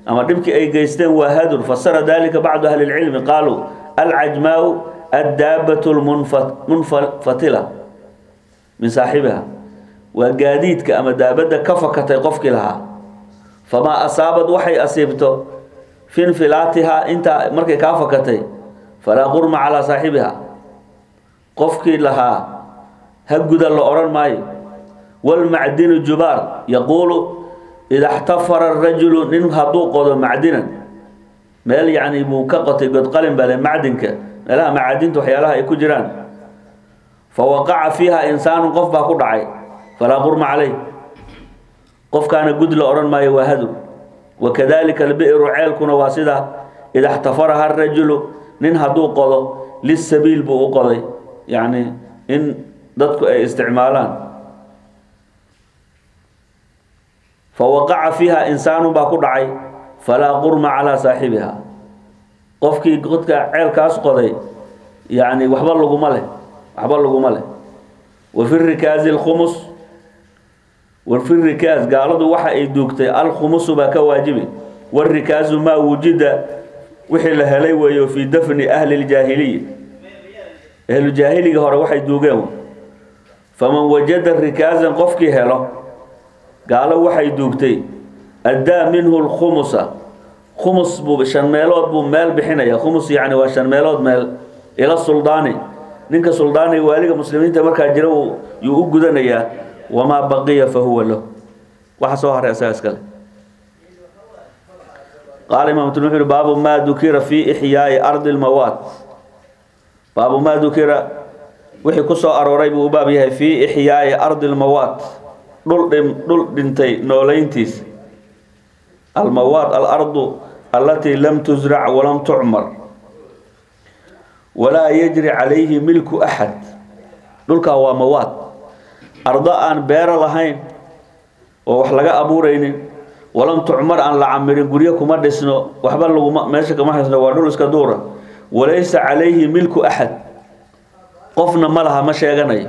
ama dhibkii ay geysteen waa hadur fasara dalika bacdu ahli lcilmi qaaluu alcajmaau addaabat lmunfatila min saaxibiha waa gaadiidka ama daabadda ka fakatay qofkii lahaa famaa asaabad waxay asiibto fi infilaatihaa intaa markay kaa fakatay falaa qurma calaa saaxibiha qofkii lahaa ha guda la odhan maayo walmacdinu jubaar yaquulu ida xtafara rajulu nin hadduu qodo macdinan meel yacni buu ka qotay godqalin bale macdinka meelaha macaadinta waxyaalaha ay ku jiraan fa waqaca fiiha insaanun qof baa ku dhacay falaa qurma caleyh qofkaana gud la odhan maayo waa hadur wakadalika albi'ru ceelkuna waa sida ida xtafaraha rajulu nin hadduu qodo lisabiil buu u qoday yacni in dadku ay isticmaalaan fawaqaca fiiha insaanu baa ku dhacay falaa qurma calaa saaxibiha qofkii godka ceelkaas qoday yani waxba laguma leh waxba laguma leh wa fi rikaazi alkhumus wa fi rikaaz gaaladu waxa ay duugtay alkhumusu baa ka waajibi warikaazu maa wujida wixii la helay weeyo fii dafni ahli ljaahiliya ahlujaahiliga hore waxay duugeen faman wajada rikaazan qofkii helo gaalo waxay duugtay addaa minhu lkhumusa khumus buu shan meelood buu meel bixinaya khumus yacni waa shan meelood meel ila suldaani ninka suldaaniga waaliga muslimiinta markaa jira yuu u gudanayaa wamaa baqiya fa huwa lahu waxa soo haray asaga iskale qaala imam tun wuxu uhi baabu maa dukira fi ixyaai ardi lmawaat baabu maa dukira wixii ku soo arooray buu u baab yahay fii ixyaai ardi lmawaat dhul dhim dhul dhintay nooleyntiis almawaat alardu allatii lam tusrac walam tucmar walaa yajri calayhi milku axad dhulkaa waa mawaad ardo aan beero lahayn oo wax laga abuuraynin walam tucmar aan la camirin guryo kuma dhisno waxba laguma meesha kama haysno waa dhul iska duura walaysa calayhi milku axad qofna ma laha ma sheeganayo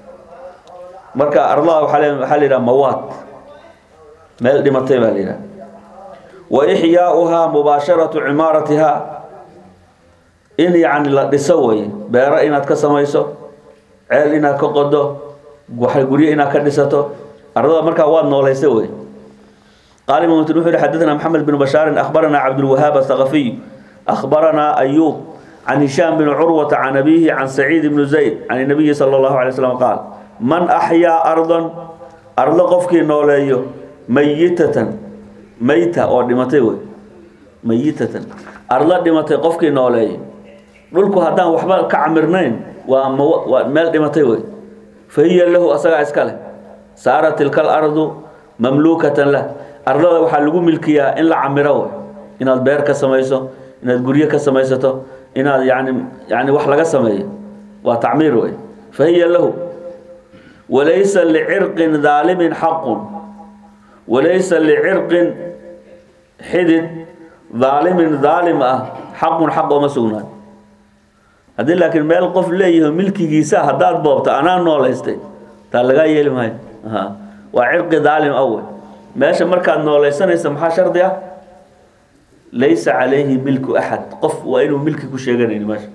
marka ardaha waxaa le waxaa la yidhaha mawaad meel dhimatay baa la yidhaha wa ixyaauhaa mubaasharatu cimaaratihaa in yacni la dhiso way beero inaad ka samayso ceel inaad ka qodo waxa guryo inaad ka dhisato ardada markaa waad noolaysa wey qaal imam mutn wuxu uhi xadaثna maxamed bn bashaarin akhbarana cabdulwahaab athaqafiy akhbarana ayub can hishaam bn curwata can abihi can saciid bn zayd can nabiyi salى اllahu alay slam qaal man axyaa ardan ardo qofkii nooleeyo mayitatan mayta oo dhimatay wey mayitatan ardo dhimatay qofkii nooleeyo dhulku haddaan waxba ka camirnayn waa mwaa meel dhimatay wey fa hiya lahu asagaa iska leh saara tilka alardu mamluukatan lah ardada waxaa lagu milkiyaa in la camiro wey inaad beer ka samayso inaad guryo ka samaysato inaad yani yani wax laga sameeyo waa tacmiir wey fa hiya lahu walaysa licirqin daalimin xaqun walaysa licirqin xidid daalimin daalim ah xaqun xaq ooma sugnaan haddii laakiin meel qof leeyaho milkigiisa haddaad boobto anaa noolaystay taa lagaa yeeli maayo waa cirqi daalim awe meesha markaad noolaysanaysa maxaa shardi ah laysa calayhi milku axad qof waa inuu milki ku sheeganayn meesha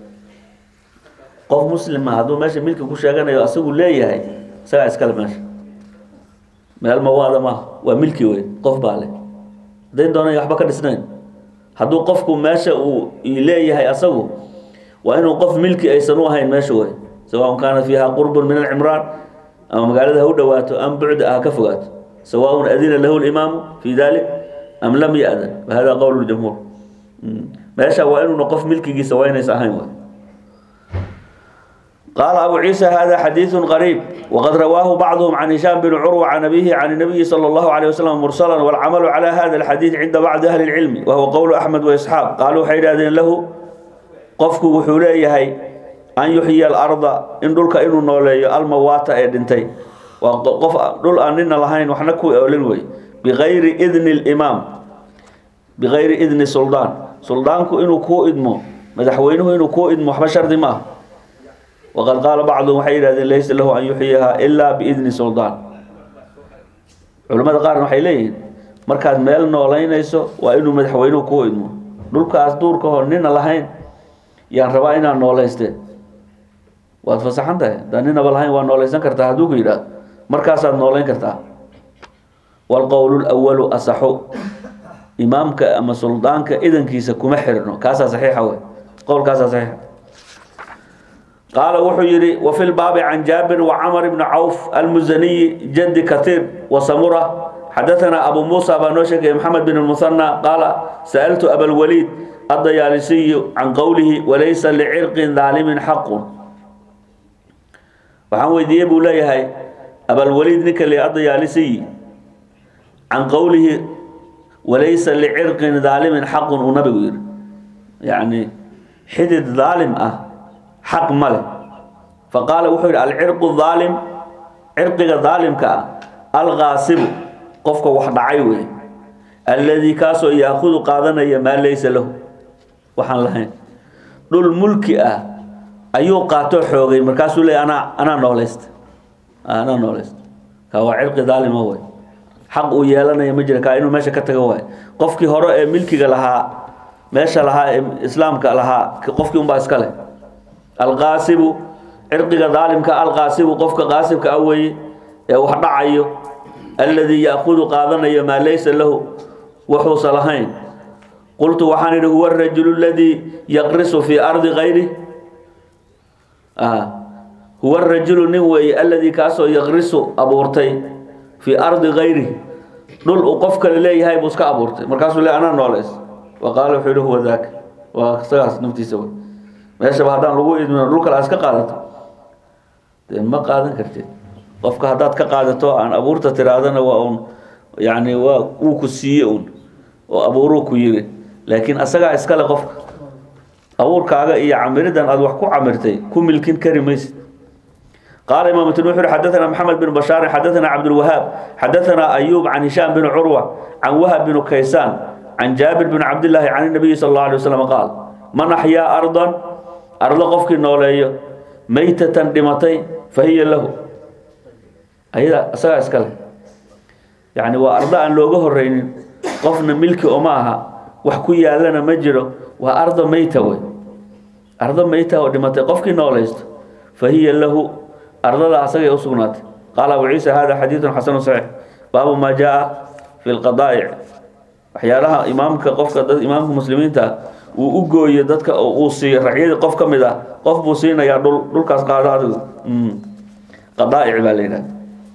qof muslima hadduu meesha milki ku sheeganayo asagu leeyahay isagaa iskale meesha meel mawaada maaha waa milki wey qof baa leh hadday doonay waxba ka dhisnayn hadduu qofku meesha uu leeyahay asagu waa inuu qof milki aysan u ahayn meesha wey sawaءn kaana fiiha qurbun min alcimraan ama magaalada ha u dhowaato am bucda ah ka fogaato sawaء adina lahu اlimaamu fi dalik am lam yaأdan wahada qowl jamhuur meesha waa inuuna qof milkigiisa waa inaysa ahayn wey قال أبو عيسى هذا حديث غريب وقد رواه بعضهم عن هشام بن عروة عن أبيه عن النبي صلى الله عليه وسلم مرسلا والعمل على هذا الحديث عند بعض أهل العلم وهو قول أحمد وإسحاق قالوا حيرادين له قفك وحوليه أن يحيي الأرض إن دولك إنو نولي الموات إدنتي وقف دول أننا لهين وحنكو أولنوي بغير إذن الإمام بغير إذن سلطان سلطانكو إنو كو إدمو مدحوينه إنو كو إدمو حبشر دماه وقد قال بعضهم waxay yidhahdeen laysa lahu an yuxyiha ilaa biidni suldaan culimmada qaarna waxay leeyihiin markaad meel noolaynayso waa inuu madaxweynuhu ku idmo dhulkaas duurka hor nina lahayn yaan rabaa inaan noolayste waad fasaxan tahay haddaan ninaba lahayn waa noolaysan kartaa hadduu ku yidhaah markaasaad noolayn kartaa waalqowl lwalu asaxu imaamka ama suldaanka idankiisa kuma xirno kaasaa saxiixa wey qowlkaasaa saxiixa qaala wuxuu yidhi wafi lbaabi can jaabir wacamar bni cawf almusaniyi jadi katiir wasamura xadaanaa abu muusa baa noo sheegaya maxamed bin musanى qaala sa'altu abalwaliid addayaalisiyu can qowlihi walaysa licirqin daalimin xaqun waxaan weydiiyey buu leeyahay abalwaliid ninka le addayaalisiyi can qowlihi walaysa licirqin daalimin xaqun uu nabigu yidhi yacni xidid daalim ah xaq ma leh faqaala wuxuu yidhi alcirqu daalim cirqiga daalimka ah alqaasibu qofka wax dhacay wey alladii kaasoo yaakudu qaadanaya maa laysa lahu waxaan lahayn dhul mulki ah ayuu qaatoo xoogay markaasuu leey anaa anaa noolaysta anaa noolaysta kaa waa cirqi daalima wey xaq uu yeelanaya ma jira kaa inuu meesha ka tago waay qofkii hore ee milkiga lahaa meesha lahaa ee islaamka lahaa qofkii unbaa iska leh alqaasibu cirqiga daalimka alqaasibu qofka qaasibka ah weeye ee wax dhacayo alladii yaakudu qaadanayo maa laysa lahu wuxuusa lahayn qultu waxaan idhi huwa arajulu aladii yaqrisu fii ardi kayri huwa arajulu nin weeye alladii kaasoo yaqrisu abuurtay fii ardi kayri dhul uu qof kale leeyahay buu iska abuurtay markaasuu le anaa nooleys wa qaala wuxuu yihi huwa daaka waa isagaas naftiisa wey meeshaba haddaan lagu idmino dhul kale iska qaadato dee ma qaadan kartid qofka haddaad ka qaadato aan abuurta tiraadana waa un yani waa wuu ku siiye un oo abuuruu ku yiri laakiin asagaa iskale qofka abuurkaaga iyo camiridan aad wax ku camirtay ku milkin kari maysid qaala imaam tirmidi wuxuu xadathana maxamed bin bashaar xadathana cabdulwahaab xadathana ayuub can hishaam bin curwa can wahab bin kaysaan can jaabir bin cabdillaahi can nabiyi sal allahu alay wasalam qaal man axyaa ardan ardo qofkii nooleeyo maytatan dhimatay fa hiya lahu ayada isagaa iska leh yacni waa ardo aan looga horeynin qofna milki oma aha wax ku yaalana ma jiro waa ardo meyta wey ardo meyta oo dhimatay qofkii noolaysto fa hiya lahu ardada asagay u sugnaatay qaala abu ciisa hada xadiidun xasanu saxiix baabu maa jaa fi lqadaa'ic waxyaalaha imaamka qofka dad imaamka muslimiinta uu u gooyo dadka oo uu siiyo racyadii qof ka mid ah qof buu siinayaa dhul dhulkaas qaado adigu qadaa'ic baa la yidhahda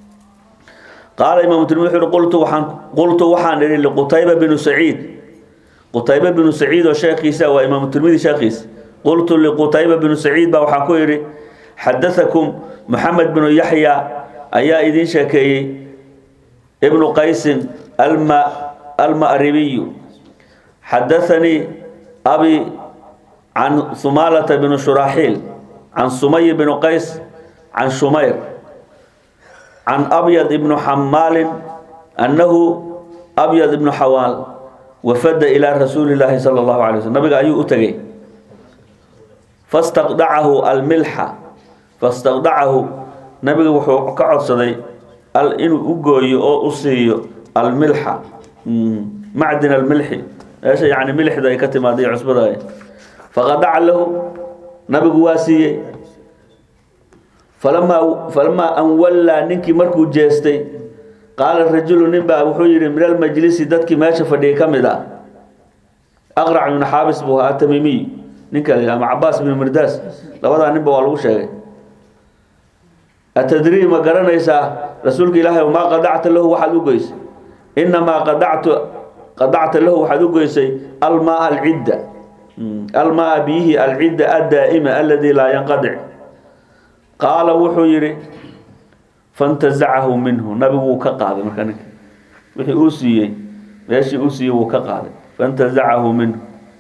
qaala imaamu tirmidi wuxuu uhi qultu waxaan qultu waxaan idhi liqutayba binu saciid qutayba binu saciid oo sheekhiisa waa imaamu tirmidi sheekhiisa qultu liqutayba binu saciid baa waxaan ku idhi xadatakum moxamed binu yaxya ayaa idiin sheekeeyey ibnu qaysin alma alma'ribiyu xadathanii abi can sumaalata binu shuraaxiil can sumay binu qays can shumayr can abyad ibnu xamaalin annahu abyad ibnu xawaal wafada ilaa rasuuli llaahi sala allahu alay waslm nabiga ayuu u tegey fastaqdacahu almilxa fastaqdacahu nabiga wuxuu ka codsaday inuu u gooyo oo u siiyo almilxa macdin almilxi meesha yani milixda ay ka timaaday cusbada faqadaca lahu nabigu waa siiyey falamaa falamaa an wallaa ninkii markuu jeestay qaala rajulu nin baa wuxuu yihi min almajlisi dadkii meesha fadhiyay ka mid ah aqrac ibnu xaabis buu ahaa tamiimiy ninka la ama cabaas ibnu mirdaas labadaa ninba waa lagu sheegay atadrii ma garanaysaa rasuulka ilaahay maa qadacta lahu waxaad u goysay inamaa qadactu qadacta lahu waxaad u goysay almaa alcidda almaa biyihi alcidda addaa'ima aladi laa yanqadic qaala wuxuu yidhi fantazacahu minhu nabigu wuu ka qaaday marka ninka wixii uu siiyey meeshii uu siiyey wuu ka qaaday fantazacahu minhu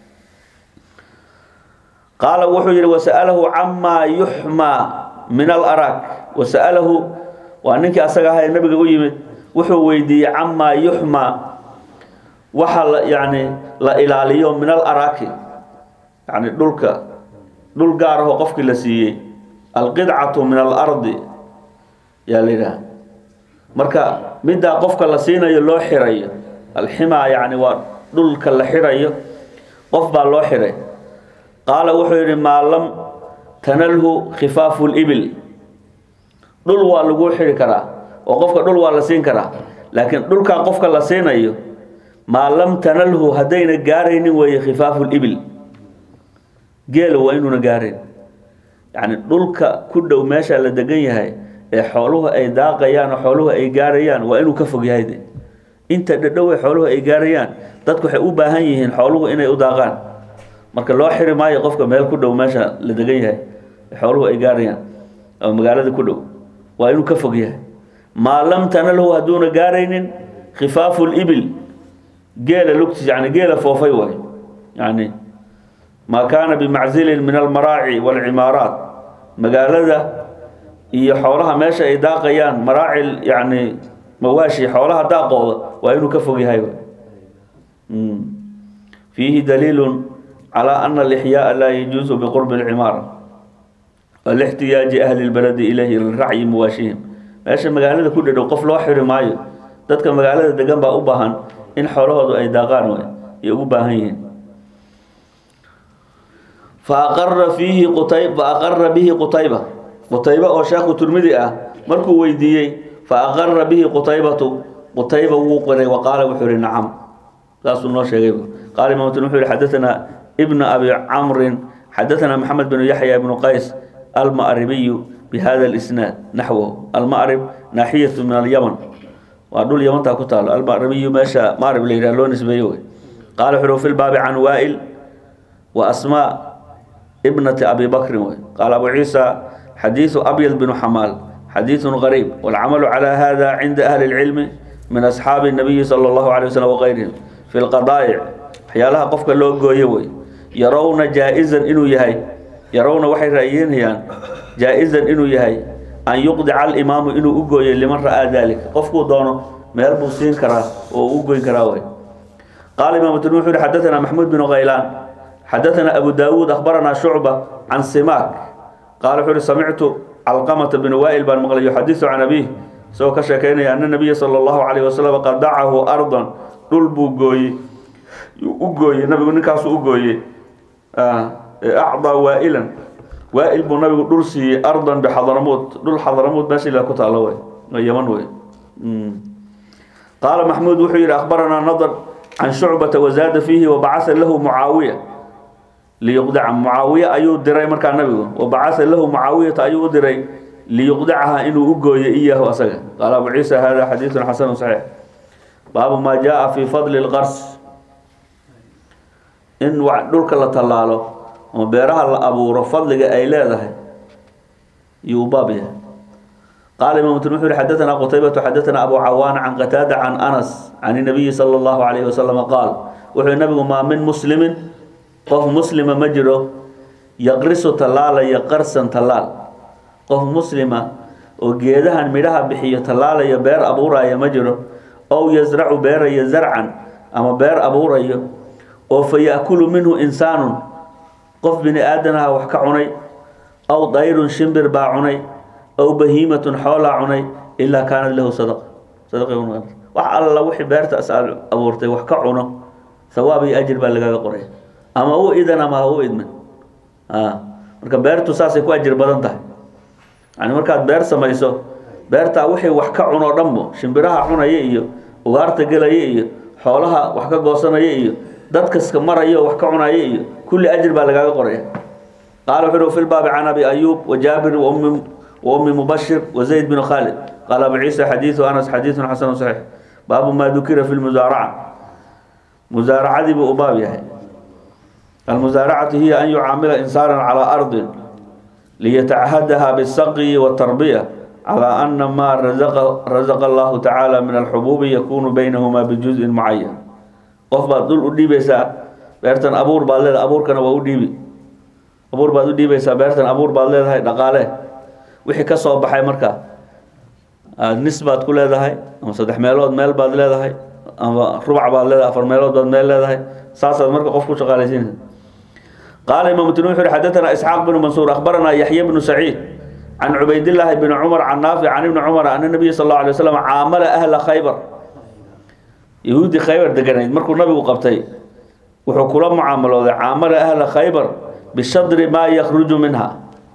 qaala wuxuu yidhi wasa'alahu camaa yuxmaa min alarak wasa'alahu waa ninkii asaga ahaa ee nabiga u yimid wuxuu weydiiyey camaa yuxmaa waxa la yani la ilaaliyo min alaraki yani dhulka dhul gaar ahoo qofkii la siiyey alqidcatu min alardi yaa la yidhaha marka middaa qofka la siinayo loo xirayo alximaa yacni waa dhulka la xirayo qof baa loo xiray qaala wuxuu yidhi maa lam tanalhu khifaafu libil dhul waa lagu xiri karaa oo qofka dhul waa la siin karaa laakiin dhulkaa qofka la siinayo maa lam tanalhu haddayna gaaraynin weeye khifaafu libil geela waa inuuna gaarayn yacni dhulka ku dhow meesha la degan yahay ee xooluhu ay daaqayaan oo xooluhu ay gaarayaan waa inuu ka fog yahay de inta dhadhow ee xooluhu ay gaarayaan dadku waxay u baahan yihiin xooluhu inay u daaqaan marka loo xiri maayo qofka meel ku dhow meesha la degan yahay ee xooluhu ay gaarayaan ama magaalada ku dhow waa inuu ka fog yahay maa lam tanalhu hadduuna gaaraynin khifaafu libil geela lugtiis yani geela foofay waay yani maa kaana bimaczilin min almaraaci waalcimaaraat magaalada iyo xoolaha meesha ay daaqayaan maraacil yani mawaashi xoolaha daaqooda waa inuu ka fog yahay fiihi daliilu calaa ana alixyaaa laa yajuusu biqurbi alcimaara walixtiyaaji ahli lbaladi ilayhi liracyi mawaashihim meesha magaalada ku dhadhow qof loo xiri maayo dadka magaalada degan baa u baahan in xoolahoodu ay daaqaan way ay ugu baahan yihiin faaqara fiihi qutay faaqara bihi qutayba qutayba oo sheekhu turmidi ah markuu weydiiyey faaqara bihi qutaybatu qutayba wuu qiray wa qaala wuxuu yihi nacam saasuu noo sheegay qaala imaamtun wuxuu yihi xadathana ibna abi camrin xadathana maxamed binu yaxya ibnu qays alma'ribiyu bihada alisnaad naxwahu alma'rib naaxiyatu min alyaman waa dhul yamantaa ku taalo alma'ribiyu meesha ma'rib la yidhaha loo nisbeeyo wey qaala wuxuu fi lbaabi can waa'il wa asmaa ابنة أبي بكر قال أبو عيسى حديث أبيض بن حمال حديث غريب والعمل على هذا عند أهل العلم من أصحاب النبي صلى الله عليه وسلم وغيرهم في القضايع حيالها قفك اللو قويوي يرون جائزا إنو يهي يرون وحي رأيين هيان جائزا إنو يهي أن يقضع الإمام إنو أقوي لمن رأى ذلك قفك دونه ميربو سين كرا وأقوي كراوي قال إمام التنوحي حدثنا محمود بن غيلان حدثنا أبو داود أخبرنا شعبة عن سماك قال حوري سمعت علقمة بن وائل بن مغلي يحدث عن أبيه سوى كشكين أن النبي صلى الله عليه وسلم قد دعه أرضا طلبو قوي أقوي النبي نكاس أقوي أعضى وائلا وائل بن نبي درسي أرضا بحضرموت دول حضرموت ماشي لا كتا الله يمن وي قال محمود وحير أخبرنا نظر عن شعبة وزاد فيه وبعث له معاوية ليقدع معاوية أيو دري مركا النبي وبعث له معاوية أيو دري ليقدعها إنه أقوي إياه أسجى قال أبو عيسى هذا حديث حسن صحيح باب ما جاء في فضل الغرس إن وعدلك الله تلاله وبيرها أبو فضل أي لا يوبابها قال إمام الترمذي حدثنا قتيبة حدثنا أبو عوان عن قتادة عن أنس عن النبي صلى الله عليه وسلم قال وحي النبي ما من مسلم قف مسلم مجره يقرس تلالا يقرسا تلال قف مسلم وجيدها ميرها بحي تلالا يبير أبورا يمجره أو يزرع بير يزرعا أما بير أبورا وفيأكل منه إنسان قف بني آدمها وحكعني أو طير شمبر باعني أو بهيمة حول عني إلا كانت له صدقة صدقة يوم wax alla wixii beerta asaal abuurtay wax ka cuno sawaab iyo ajir baa lagaga qoray ama u idan ama ha u idmin marka beertu saasay ku ajir badan tahay yani markaad beer samayso beertaa wixii wax ka cuno dhanbo shimbiraha cunaya iyo ugaarta gelaya iyo xoolaha wax ka goosanaya iyo dadkaska maraya wax ka cunaya iyo kulli ajir baa lagaga qoraya qaala wuxuu fi lbaabi can abi ayuub wajaabir waummi وأم مبشر وزيد بن خالد قال أبو عيسى حديث أنس حديث حسن صحيح باب ما ذكر في المزارعة مزارعة دي بأباب يعني المزارعة هي أن يعامل إنسانا على أرض ليتعهدها بالسقي والتربية على أن ما رزق, رزق الله تعالى من الحبوب يكون بينهما بجزء معين قف دول أديبسا بيرتن أبور بالله أبور كان وأديبي أبور بعد أديبسا بيرتن أبور بالله هاي دقاله wixii ka soo baxay marka aada nis baad ku leedahay ama saddex meelood meel baad leedahay ama rubac baad leedahay afar meelood baad meel leedahay saasaad marka qof ku shaqaalaysiinaysa qaala imaamu tinu wuxuu xadathana isxaaq bnu mansuur akhbarana yaxya bnu saciid can cubaydillaahi bni cumar can naafic can ibni cumar ana nabiya sal allahu alay wasalam caamala ahla khaybar yahuuddii khaybar deganayd markuu nabigu qabtay wuxuu kula mucaamalooday caamala ahla khaybar bishadri maa yakhruju minha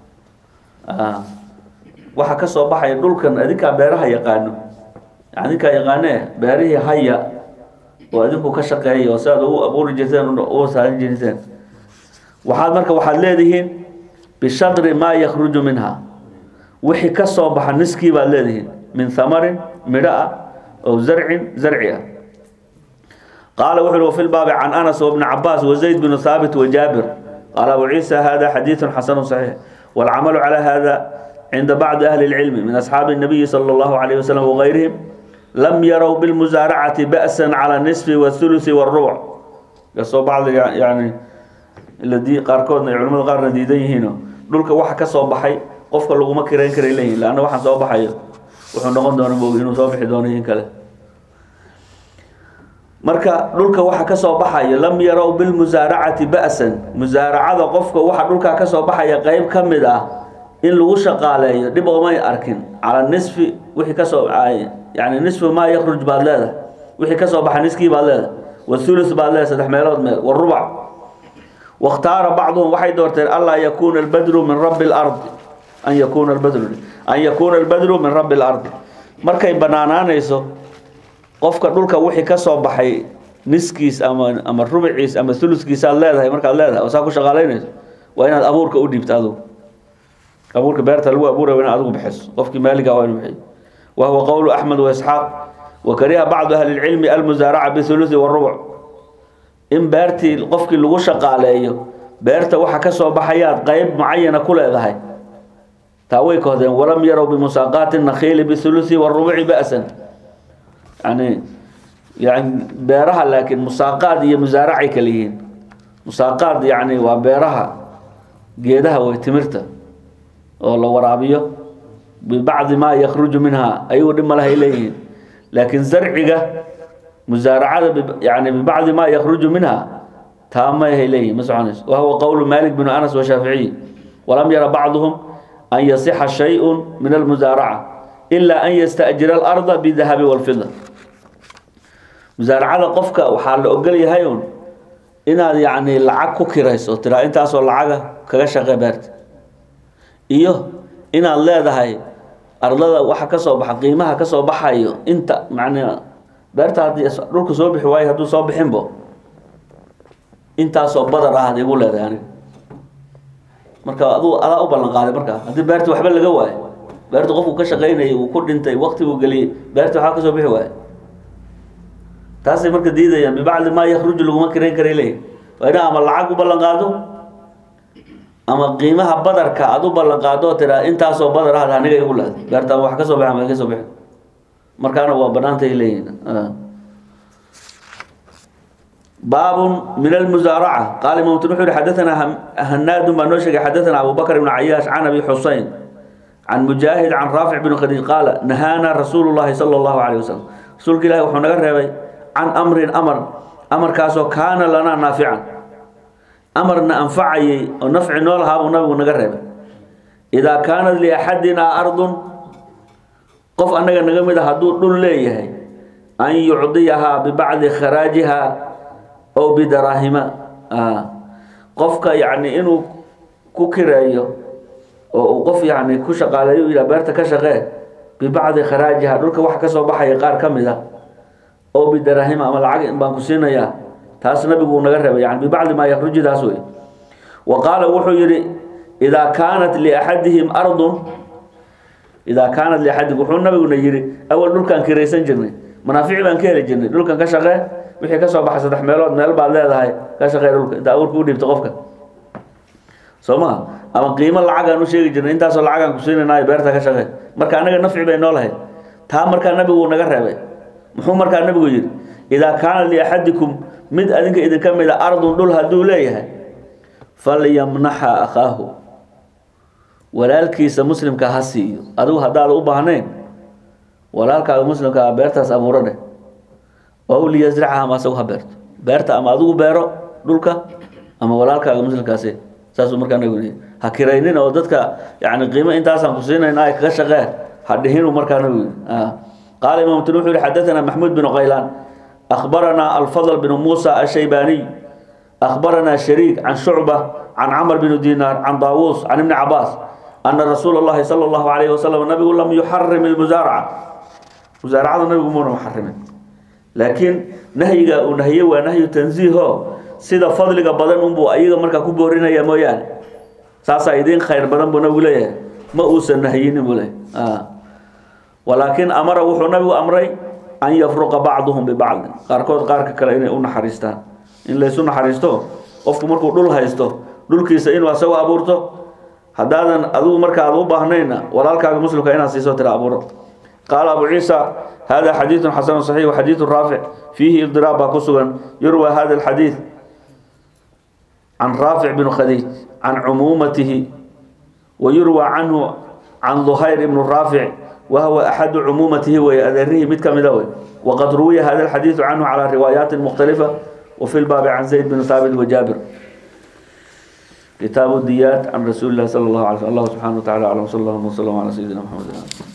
waxa ka soo baxaya dhulkan adinkaa beeraha yaqaano adinkaa yaqaanee beerihii haya oo adinku ka shaqeeya oo si aad u abuuri jirteen u saarin jirteen waxaad marka waxaad leedihiin bishadri maa yakhruju minha wixii ka soo baxa niskii baad leedihiin min hamarin midho ah oo zarcin zarci ah qaala wuxu uhi wafi lbaabi can anas wabni cabaas wazayd bnu haabit wajaabir qaala abu ciisa hada xadiidu xasanu saxiix waalcamalu calaa hada cinda bacdi ahli اlcilmi min asxaabi الnabiyi salى اllahu alayh wasalam wagayrihim lam yarow bilmusaaracati ba'san cala nisfi wاthulusi wاrubuc kasoo bacdiga yani ladii qaarkoodna ay culamada qaarna diidan yihiino dhulka waxa ka soo baxay qofka laguma kirayn karay leeyihin lanna waxaan soo baxayo wuxuu noqon doona moog inuu soo bixi doono in kale marka dhulka waxa ka soo baxayo lam yarow bilmusaaracati ba'san musaaracada qofka waxa dhulkaa ka soo baxaya qeyb ka mid ah in lagu shaqaaleeyo dhib oomay arkin cala nisfi wixii kasoo yani nisfu maa yakruj baad leedahay wixii kasoo baxa niskii baad leedahay wathulus baad leedahay saddex meelood meel warubac wakhtaara bacduhum waxay doorteen anlaa yakuuna albadru min rabbi lardi an yakuuna albadru an yakuuna albadru min rabbi lardi markay banaanaanayso qofka dhulka wixii ka soo baxay niskiis ama ama rubiciis ama thuluskiisaad leedahay markaad leedahay oo saa ku shaqaalaynayso waa inaad abuurka u dhiibto adugu abuurka beerta lagu abuuray waa inaad adigu bixiso qofkii maaliga waa inu bixiyo wa huwa qowlu axmed waisxaaq wa kariha bacdu ahli lcilmi almusaaraca bithuluthi warubuc in beertii qofkii lagu shaqaaleeyo beerta waxa ka soo baxayaad qeyb mucayana ku leedahay taa way kohdeen walam yarow bimusaaqaati nakhiili bithuluthi warubuci ba'san yani yani beeraha laakiin musaaqaad iyo musaaracay kala yihiin musaaqaad yani waa beeraha geedaha way timirta oo la waraabiyo bibacdi maa yakruju minha ayagu dhib malahay leeyihiin laakiin zarciga musaaracada yani bibacdi maa yakruju minha taa mahay leeyihin ma soconayso wahuwa qowlu malik bn anas washaaficiy walam yara bacduhum an yasixa shayءu min almusaaraca ila an yasta'jira alarda bidahabi walfida musaaracada qofka waxaa la ogol yahay un inaad yani lacag ku kirayso tiraa intaasoo lacaga kaga shaqe beerta iyo inaad leedahay ardada waxa ka soo baxa qiimaha ka soo baxayo inta macnaa beerta haddii dhulka soo bixi waayo hadduu soo bixinbo intaasoo badar ah ad igu leedahay aniga marka aduu adaa u ballan qaaday markaa haddii beerta waxba laga waayo beerta qofku ka shaqaynayay uu ku dhintay wakti buu geliyey beerta waxba ka soo bixi waayo taasay marka diidayaan bibacdi maa yakruju laguma kirayn karay leeyihi waa ina ama lacag u ballan qaado ama qiimaha badarka aad u ballan qaado oo tiraa intaasoo badar ah aniga igu leeday beerta ama wax ka soo baxa ama ka soo bixin markaana waa banaantay leeyihin baabun min almusaaraca qaala imam wuxuu yihi xadathana hanaadun baa noo sheegay xadathana abu bakr ibn cayaash can abi xusein can mujaahid can raafic bn khadiij qaala nahaana rasuulu llahi sala allahu alayh wasalam rasuulka ilahi wuxuu naga reebay can amrin amar amarkaasoo kaana lanaa naafican amarna anfacayay oo nafci noo lahaa buu nabigu naga reebay idaa kaanat liaxadinaa ardun qof annaga naga mid a hadduu dhul leeyahay an yucdiyahaa bibacdi kharaajiha ow bidaraahima qofka yacni inuu ku kireeyo oo uu qof yacni ku shaqaaleeyo yidhaha beerta ka shaqee bibacdi kharaajiha dhulka waxa ka soo baxaya qaar ka mid a oo bidaraahima ama lacag baan ku siinayaa taas nabigu uu naga reebay yani bibacdi maa yakruji taas wey wa qaala wuxuu yidhi idaa kaanat liaxadihim ardun idaa kaanat liaxadihim wuxuu nabiguna yidhi awal dhulkaan kiraysan jirnay manaafici baan ka heli jirnay dhulkan ka shaqee wixii ka soo baxay saddex meelood meel baad leedahay ka shaqee dhulka inta awrka u dhiibta qofka soo maha ama qiimo lacagaan u sheegi jirnay intaasoo lacagaan ku siinaynayo beerta ka shaqee marka annaga nafci bay noo lahayd taa markaa nabigu uu naga reebay muxuu markaa nabigu yidhi idaa kaana liaxadikum mid adinka idinka mid a ardun dhul hadduu leeyahay falyamnaxa akhaahu walaalkiisa muslimka ha siiyo adigu haddaad u baahnayn walaalkaaga muslimka a beertaas abuuro dheh ow liyasracha ama asagu ha beerto beerta ama adigu beero dhulka ama walaalkaaga muslimkaasi saasuu markaa nabigu yidhi ha kiraynin oo dadka yani qiimo intaasaan ku siinayna ay kaga shaqee ha dhihinu markaa nabigu yidhi qaala imam tuni wuxuu yihi xadathana maxmuud bin qaylaan أخبرنا الفضل بن موسى الشيباني أخبرنا شريك عن شعبة عن عمر بن دينار عن طاووس عن ابن عباس أن رسول الله صلى الله عليه وسلم النبي لم يحرم المزارعة مزارعة النبي مو محرم لكن نهي ونهي ونهي تنزيه سيدا فضلك بدن أنبو أيضا مركا كبورين يا مويان ساسا إذين خير بدن بنا ولايه ما أوسى النهيين ولايه آه. ولكن أمر وحو نبي أمري أن يفرق بعضهم ببعض قاركود قارك كلا إني أنا حريستان إن ليسون حريستو qofku markuu dhul haysto dhulkiisa inuu asagu abuurto haddaadan adigu marka aad u baahnayna walaalkaaga muslimka inaad siiso tira abuuro qaala abu ciisa hada xadiiثu xasanu صaxiix waxadiiثu raafic fiihi idiraab baa ku sugan yurwa hada alxadiiث can raafic bn khadiij can cumuumatihi ويروى عنه عن ظهير بن رافع وهو أحد عمومته وأذره مد كمدوي وقد روي هذا الحديث عنه على روايات مختلفة وفي الباب عن زيد بن ثابت وجابر كتاب الديات عن رسول الله صلى الله عليه وسلم الله سبحانه وتعالى أعلم صلى الله وسلم على سيدنا محمد